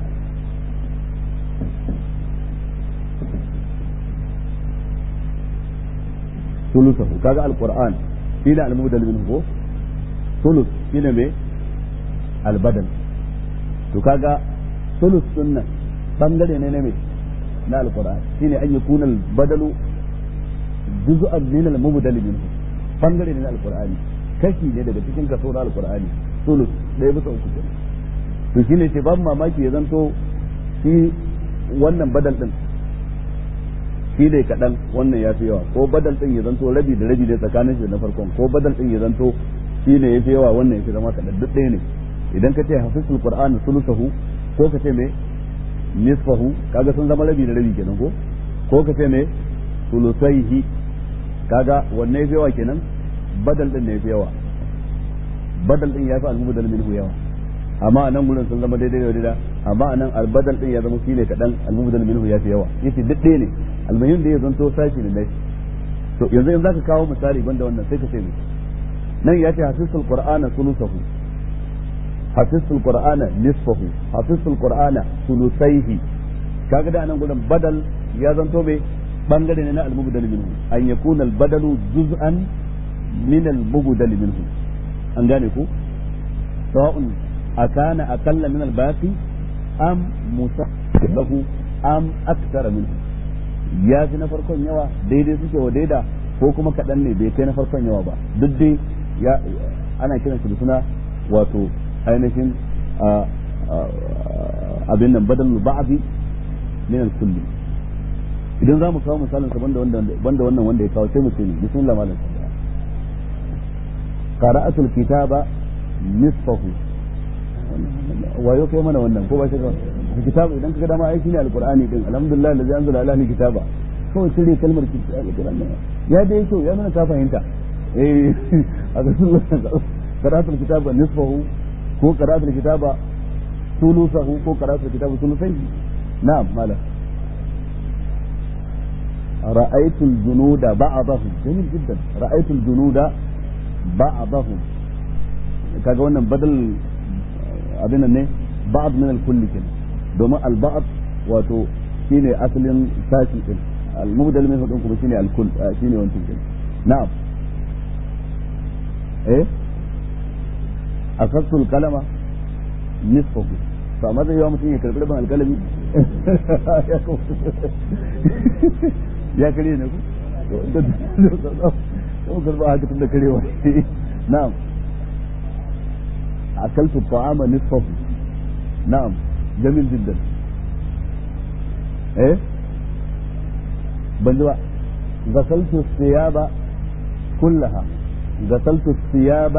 sulusahu kaga alquran shine al-mubdal minhu ko sulus shine me albadal to kaga sulus sunna bangare ne na me na alquran shine an yakuna albadalu juz'an min al-mubdal minhu bangare ne na alqur'ani kashi ne daga cikin kaso na alqur'ani sulus ɗaya bisa uku kenan to shine ce ban mamaki ya zanto shi wannan badal din shi ne kaɗan wannan ya fi yawa ko badal din ya zanto rabi da rabi da tsakanin shi da na farkon ko badal din ya zanto shi ne ya fi yawa wannan ya fi zama kaɗan duk ɗaya ne idan ka ce hafisul qur'ani sulusahu ko ka ce me nisfahu kaga sun zama rabi da rabi kenan ko ko ka ce me sulusaihi kaga wanne ya fi yawa kenan badal din ne ya fi yawa badal din ya fi al-mubdal minhu yawa amma a nan gurin sun zama daidai da daidai amma a nan albadal din ya zama shi ne kaɗan almubdal minhu ya fi yawa yace duk ɗaya ne almuhim da ya zanto sashi ne nashi to yanzu in zaka kawo misali banda wannan sai ka ce nan ya ce hafisul qur'ana sulusahu hafisul qur'ana nisfahu hafisul qur'ana sulusaihi kaga da nan gurin badal ya zanto me bangare ne na almubdal minhu an yakuna albadalu juz'an min almubdal minhu an gane ku sawa'un أكان أقل من الباقي أم مسبه أم أكثر منه ya fi na farkon yawa daidai suke wa daida ko kuma kaɗan ne bai kai na farkon yawa ba duk dai ya ana kiran shi da suna wato ainihin abin nan badal ba'di min al-kulli idan za mu kawo misalin sa banda banda wannan wanda ya kawo sai mu ce ne bismillah malam qara'atul kitaba nisfahu wayo kai mana wannan ko ba shi kitabu idan kaga dama aiki ne alqur'ani din alhamdulillah allazi anzala ala ni kitaba kawai cire kalmar alqur'ani ya da yake ya nuna ka fahimta eh a ga sun qira'atul kitaba nisfahu ko qira'atul kitaba sulusahu ko qira'atul kitaba sulusai na'am malam رأيت الجنود بعضهم جميل جدا رأيت الجنود بعضهم kaga wannan badal abin ne ba'd min al-kulli kin domin al-ba'd wato shine asalin sashi din al-mubdal min hudun kuma shine al-kull shine wancan kin na'am eh akhadtu al-qalama nisfahu to amma zai yawa mutum ya karbi rabin alkalami ya kare ne ku ko karba haka tun da karewa na'am أكلت الطعام نصفه نعم جميل جدا إيه بنجوا غسلت الثياب كلها غسلت الثياب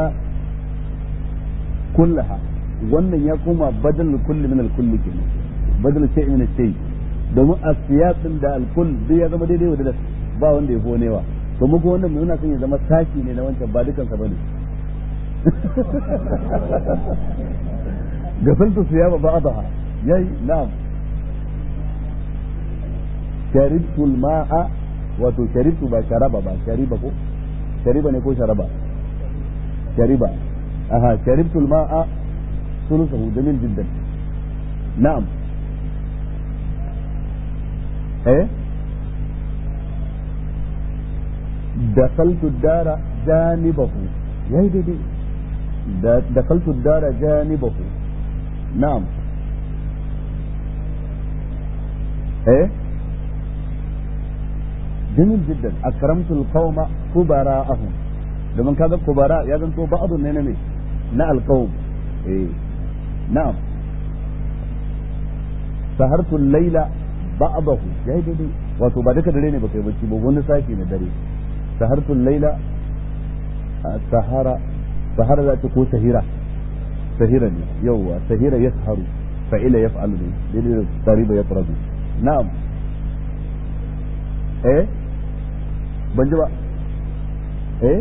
كلها wannan ya koma badal kulli min al-kulli kenan badal shay min shay domin asiyat din da al-kull duk ya zama daidai wa ba wanda ya fonewa to muku wannan muna son ya zama sashi ne na wancan ba dukan sa bane غسلت ثياب بعضها يي نعم شربت الماء wato sharibtu ba sharaba ba shariba ko shariba ne ko sharaba shariba aha sharibtu al-ma'a sulusahu jamil jiddan na'am eh dakhaltu ad-dara janibahu yayi daidai دخلت الدار جانبه نعم ايه جميل جدا اكرمت القوم كبراءهم لمن كذا كبراء يا زنتو بعض ne ne na القوم eh na'am sahartu al-laila ba'dahu yayi daidai wato ba duka dare ne ba kai bacci ba wani sashi ne dare sahartu al-laila sahara sahara za ta ko sahira sahira ne yauwa sahira ya saharu fa'ila ya fa'alu ne daidai da tariba ya farazu na'am eh ban ji ba eh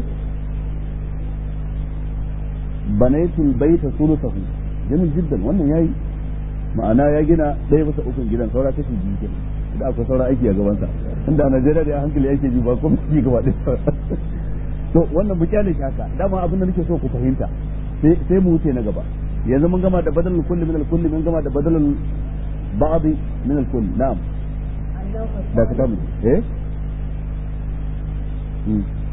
banaitul baita sulusahu jamin jiddan wannan yayi ma'ana ya gina ɗaya bisa ukun gidan saura kashi biyu kenan da akwai saura aiki a gabansa inda a Najeriya da hankali yake ji ba kuma ci gaba ɗaya to wannan mu kyale shi haka dama abin da nake so ku fahimta sai mu wuce na gaba yanzu mun gama da badalul kulli min al-kulli mun gama da badalul ba'd min al-kulli na'am da ka tabu eh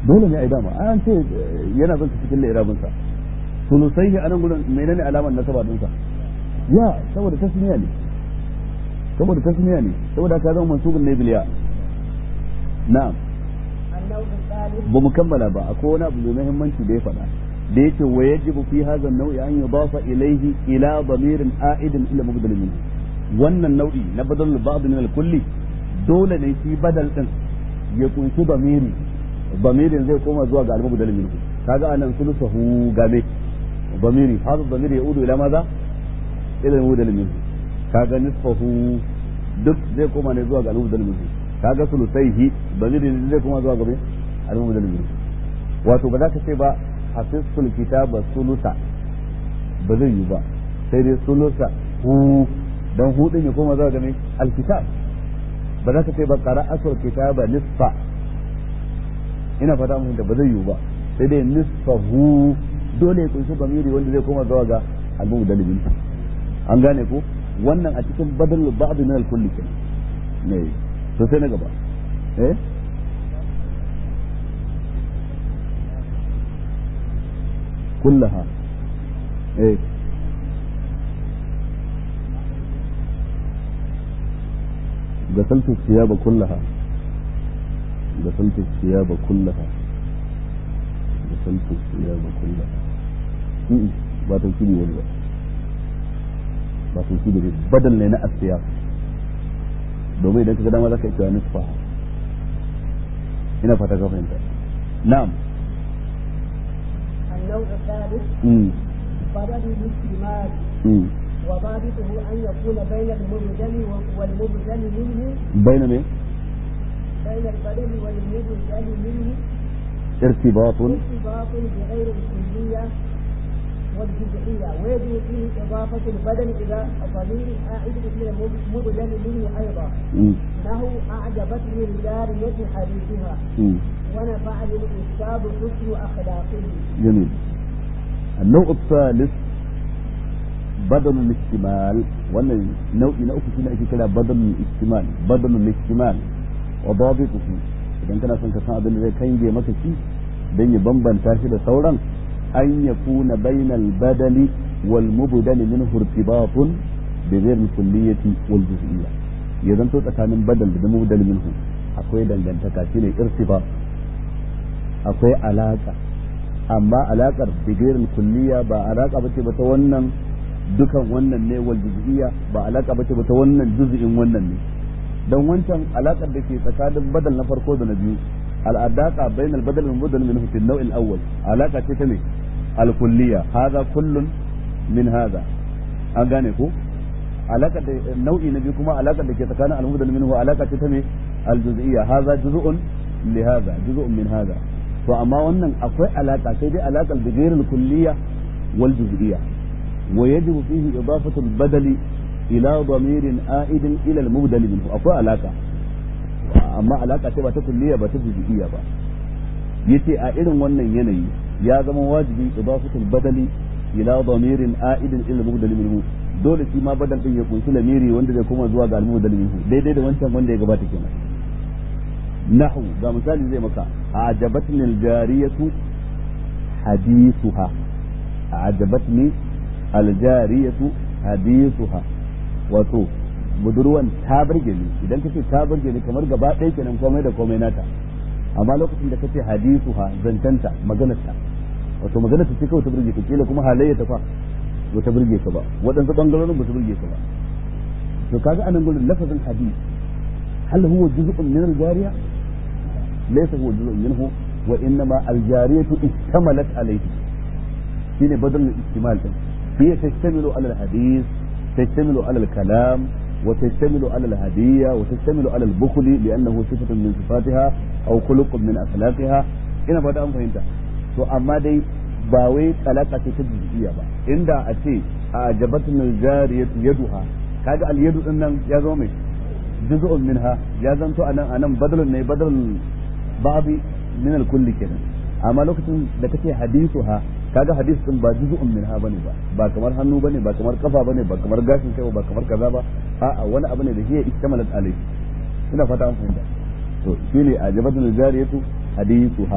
dole ne a yi dama an ce yana zan cikin lairabin sa sulusai a nan gurin menene alamar nasaba din sa ya saboda tasniya ne saboda tasniya ne saboda ka zama mansubun ne biliya na'am ba mu kammala ba akwai wani abu mai muhimmanci da ya faɗa da yake wa yajibu fi hadha an-naw'i an yudafa ilayhi ila damirin a'idin ila mubdal minhu wannan nau'i na badal ba'd min al-kulli dole ne shi badal din ya kunshi damiri damirin zai koma zuwa ga al-mubdal minhu kaga anan sulusahu game damiri hadha damiri yaudu ila maza ila al-mubdal minhu kaga nisfahu duk zai koma ne zuwa ga al-mubdal minhu kaga sulusaihi damirin zai koma zuwa ga al-mubdal minhu wato ba za ka ce ba hafizul kitaba sulusa ba zai yi ba sai dai sulusa hu dan hu din ya koma zuwa ga me alkitab ba za ka ce ba qara'atul kitaba nisfa ina fata mun da ba zai yi ba sai dai nisfahu dole ya kunshi bamiri wanda zai koma zuwa ga almu dalibin an gane ko wannan a cikin badal ba'd min al-kulli ne to sai na gaba eh كلها ايه غسلت الثياب كلها غسلت الثياب كلها غسلت الثياب كلها ba tauhidi wani ba ba tauhidi ne badal ne na asiya domin idan ka ga dama zaka iya nisfa ina fata ka fahimta na'am النوع الثالث بدل الاستمال وضابطه أن يكون بين المبدل والمبدل منه بين من؟ بين البدل والمبدل منه ارتباط ارتباط بغير الكلية والجزئية ويجب فيه إضافة البدل إلى ضمير عائد إلى المبدل منه أيضا له أعجبتني الجارية حديثها ونفعني الأستاذ حسن أخلاقه جميل النوع الثالث بدل الاحتمال wannan nau'i na uku shine ake kira badalul ihtimal badalul ihtimal wa dabituhu idan kana son ka san abin da zai kange maka shi dan ya bambanta shi da sauran an yakuna bainal badali wal mubdal minhu irtibatun bi ghayr kulliyati wal juz'iyya ya zanto tsakanin badal da mubdal minhu akwai dangantaka shine irtibat akwai alaka amma alakar bigirin kulliya ba alaka bace ba ta wannan dukan wannan ne wal juz'iyya ba alaka bace ba ta wannan juz'in wannan ne dan wancan alakar da ke tsakanin badal na farko da na biyu al'adaka bain al badal wal badal min fi an-naw' al-awwal alaka ce ta ne al kulliya hadha kullun min hadha an gane ko alaka da nau'i na biyu kuma alaka da ke tsakanin al badal minhu alaka ce ta ne al juz'iyya hadha juz'un li hadha juz'un min hadha to amma wannan akwai alaka sai dai alakar da gairar kulliya wal juz'iyya wa yajibu fihi idafatu al badali ila damirin a'idin ila al mubdal minhu akwai alaka amma alaka ce ba ta kulliya ba ta juz'iyya ba yace a irin wannan yanayi ya zama wajibi idafatu al badali ila damirin a'idin ila al mubdal minhu dole shi ma badal din ya kunshi lamiri wanda zai koma zuwa ga al mubdal minhu daidai da wancan wanda ya gabata kenan نحو ده مثال زي ما كان أعجبتني الجارية حديثها أعجبتني الجارية حديثها wato budurwan ta burge ni idan kace ta burge ni kamar gaba ɗaya kenan komai da komai nata amma lokacin da kace hadisu ha zantanta maganarta wato maganarta ce kawai ta burge ka kila kuma halayya ta fa ba ta burge ka ba waɗansu bangarorin ba ta burge ka ba to kaga anan gurin lafazin hadis hal huwa juz'un min al-jariya ليس هو جزء منه وانما الجاريه اشتملت عليه شيء بدل الاحتمال هي تشتمل على الحديث تشتمل على الكلام وتشتمل على الهدية وتشتمل على البخل لأنه صفة من صفاتها أو خلق من أخلاقها ina fata an fahimta to amma dai ba wai talaka ce ta jizgiya ba inda a ce a jabatun jariyatu yaduha kaga al yadu din nan ya zama mai juz'un minha ya zanto anan anan badalun ne badalun babi min al kulli kenan amma lokacin da kace hadithuha kaga hadis din ba juz'un minha bane ba ba kamar hannu bane ba kamar kafa bane ba kamar gashin kai ba kamar kaza ba a'a wani abu ne da hiya istamalat alayhi ina fata an fahimta to shine ajabatul jariyatu hadithuha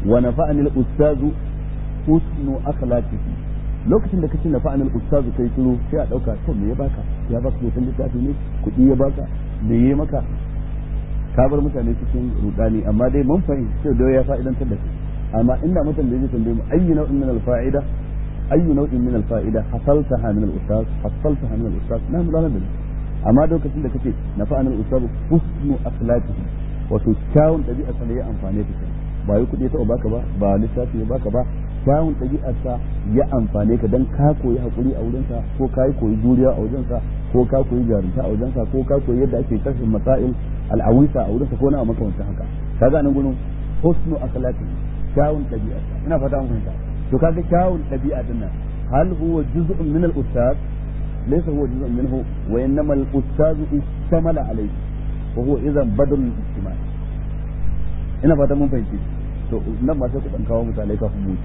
wa nafa'ani al-ustazu husnu akhlaqihi lokacin da kace nafa'ani al-ustazu kai shiru sai a dauka to me ya baka ya baka hoton littafi ne kuɗi ya baka me ya maka ka bar mutane cikin rudani amma dai mun fahimci da ya fa'idantar da kai amma inda mutum da yake tambaye mu ayyu nau'in min al-fa'ida ayyu nau'in min al-fa'ida hasaltaha min al-ustaz hasaltaha min al-ustaz na mu da amma lokacin da kace nafa'ani al-ustazu husnu akhlaqihi wato kyawun ɗabi'a sa ne ya amfane ka ba yi kuɗi ta baka ba ba lissafi ya baka ba kyawun ɗabi'arsa ya amfane ka dan ka koyi hakuri a wurinsa ko ka yi koyi juriya a wajensa ko ka koyi jarumta a wajensa ko ka koyi yadda ake kashin masail al'awisa a wurinsa ko na makamancin haka kaga nan gurin husnu akhlaqi kyawun ɗabi'arsa ina fata mun fahimta to kaga kyawun ɗabi'a din nan hal huwa juz'un min al-ustaz laysa huwa juz'un minhu wa innama al-ustaz istamala alayhi wa huwa idan badal al-ijtima' ina fata mun fahimci to nan ma sai ku dan kawo misalai kafin mu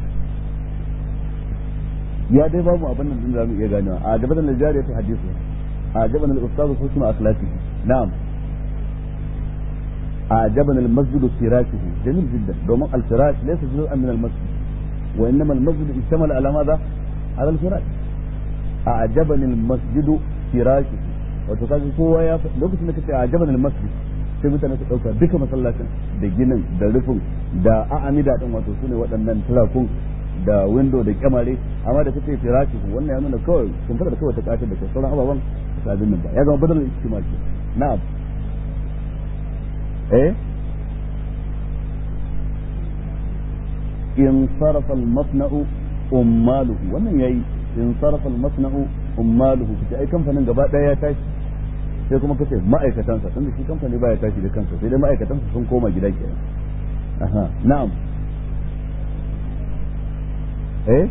ya dai babu abin nan da zamu iya ganewa a jaban al-jari ta hadisi a jaban al-ustaz husnu akhlaqi na'am a jaban al-masjid firashihi jamil jiddan domin al-firash laysa juz'an min al-masjid wa innama al-masjid ishtamala ala madha ala al-firash a jaban al-masjid firashihi wato kaga kowa ya lokacin da kace a jaban al-masjid sai mutane su dauka duka masallacin da ginin da rufin da a'amida din wato sune waɗannan turakun da window da kyamare amma da kace firashi wannan ya nuna kawai sun fara da kawai ta katar da sauran ababan su abin nan ba ya zama badal istimal ke na'am eh in sarafa al-masna'u ummaluhu wannan yayi in sarafa al-masna'u ummaluhu kace ai kamfanin gaba daya ya tashi sai kuma kace ma'aikatansa tunda shi kamfani baya tashi da kansa sai dai ma'aikatansa sun koma gida kenan aha na'am eh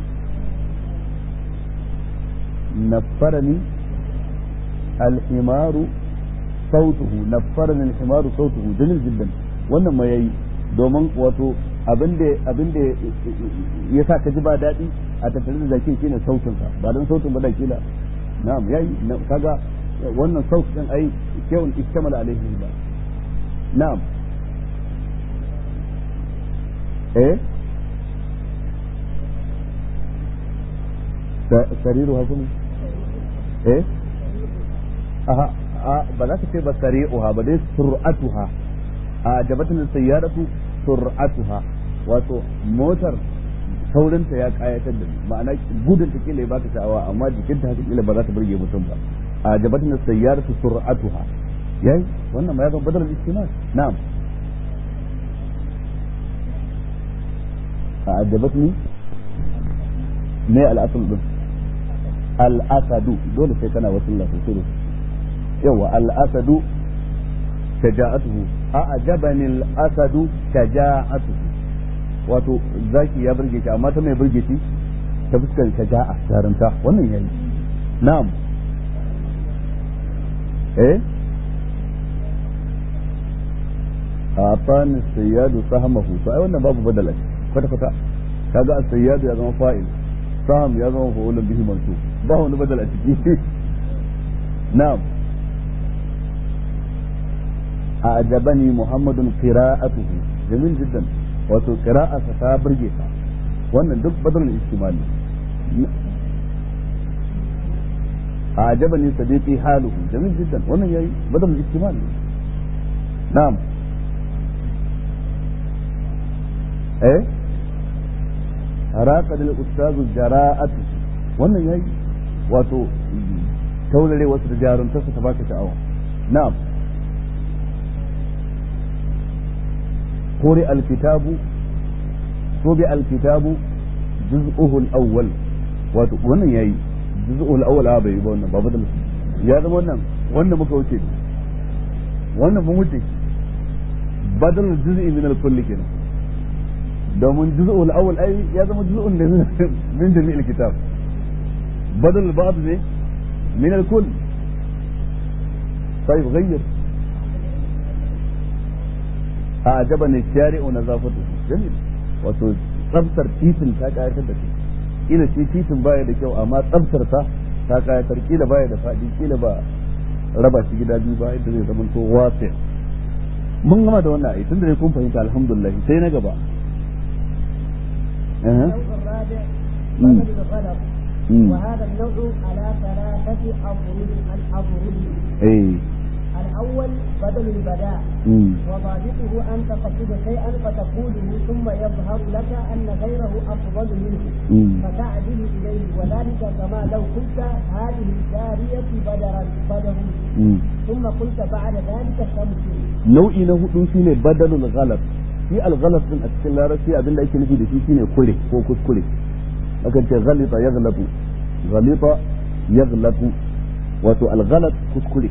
نفرني الحمار صوته نفرني الحمار صوته جميل جدا wannan ma yayi domin wato abinda abinda ya sa ka ji ba daɗi a tattare da zakin shine sautin sa ba don sautin ba da kila na'am yayi kaga wannan saut din ai kewun istamala alaihi ba na'am eh sariruha kuma eh aha ba za ka ce ba sari'uha ba dai sur'atuha a jabatin sayyaratu sur'atuha wato motar saurinta ya kayatar da ma'ana gudun ta kila ya baka sha'awa amma jikinta haka kila ba za ta burge mutum ba a jabatin sayyaratu sur'atuha yayi wannan ma ya zama badal istimal na'am a jabatni me al'asul din al'asadu dole sai kana wasu sosai da yawa al'asadu shaja'atuhu a ajabani al'asadu shaja'atuhu wato zaki ya burge shi amma ta mai burge shi ta fuskar shaja'a jarumta wannan yayi na'am eh a tani sayyadu sahamahu to ai wannan babu badala kwata kwata kaga as-sayyadu ya zama fa'il saham ya zama fa'ulun bihi mansub ba wani badal a ciki na'am أعجبني محمد قراءته جميل جدا wato qira'arsa ta burge ka wannan duk badal istimali أعجبني صديقي حاله جميل جدا wannan yayi badal istimali na'am eh haraka lil ustaz jara'atu wannan yayi wato taurare wasu da jarumtarsa ta baka sha'awa na'am قرئ الكتاب طبع الكتاب جزءه الأول wannan yayi juz'ul awwal a bai ba wannan ba badal ya zama wannan wannan muka wuce wannan mun wuce badal juz'i min al-kull kenan domin juz'ul awwal ai ya zama juz'un da min jami'il kitab badal ba'd ne min al-kull طيب غير أعجبني الشارع ونظافته جميل wato tsabtar titin ta kayatar da shi kila shi titin baya da kyau amma tsabtar ta ta kayatar kila baya da faɗi kila ba raba shi gida biyu ba yadda zai zama to wasi mun gama da wannan ai tunda dai kun fahimta alhamdulillah sai na gaba النوع الرابع بدل الغلط وهذا النوع على ثلاثة أضرب الأضرب اي الأول بدل البداء وضابطه أن تقصد شيئا فتقوله ثم يظهر لك أن غيره أفضل منه فتعدل إليه وذلك كما لو قلت هذه الجارية بدرا بدر ثم قلت بعد ذلك شمس nau'i na hudu shine badalul ghalat shi al-ghalat din a cikin larabci abinda ake nufi da shi shine kure ko kuskure akan ce ghalita yaghlatu ghalita yaghlatu wato al-ghalat kuskure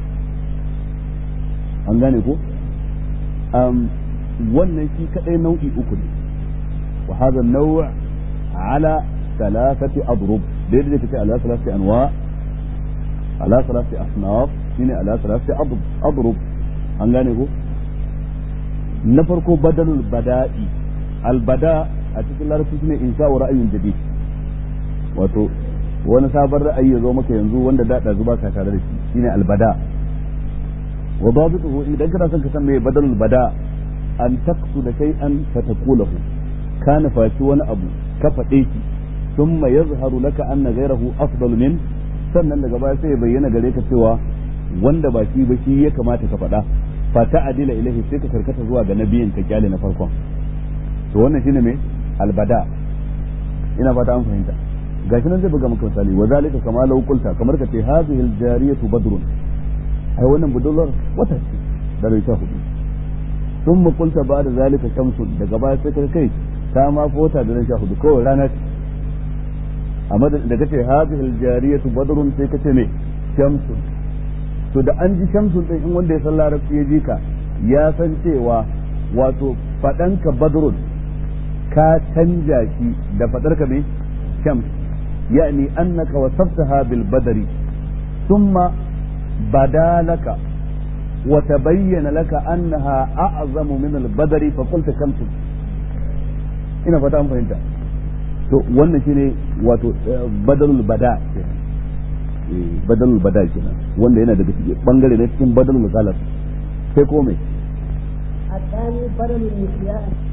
an gane ko um, wannan shi kadai nau'i uku ne wa hadha an-naw' ala thalathati adrub daidai da take ala thalathati anwa ala thalathati asnaf shine ala thalathati adrub an gane ko na farko badalul bada'i albada a cikin larabci shine insha'u ra'ayin jadid wato wani sabon ra'ayi ya zo maka yanzu wanda da da zuba ka tare da shi shine albada wa dabituhu idan kana son ka san me badalul bada an taqsuda shay'an fataqulahu kana faci wani abu ka faɗe shi thumma yazharu laka anna ghayrahu afdal min sannan daga baya sai ya bayyana gare ka cewa wanda ba shi ba shi ya kamata ka faɗa fata adila ilahi sai ka karkata zuwa ga nabiyin ka kyale na farkon to wannan shine me albada ina fata an fahimta gashi nan zai buga maka misali wa zalika kama law qulta kamar ka ce hadhihi aljariyatu badrun ai wannan budurwar wata ce da rai ta hudu thumma qulta ba'da zalika shamsun daga baya sai ka kai ta ma fota da rai ta hudu kawai rana ce amma da kace hadhihi aljariyatu badrun sai ka ce me shamsun to da an ji shamsun din in wanda ya san larabci ya ji ka ya san cewa wato faɗanka badrun ka canja shi da faɗarka mai shams yani annaka wasaftaha bil badari thumma badalaka wa tabayyana laka annaha a'zamu min al badari fa qulta shamsun ina fata an fahimta to wannan shine wato badalul bada badalul bada kenan wanda yana daga cikin bangare na cikin badalul galas sai ko mai الثاني بدل النسيان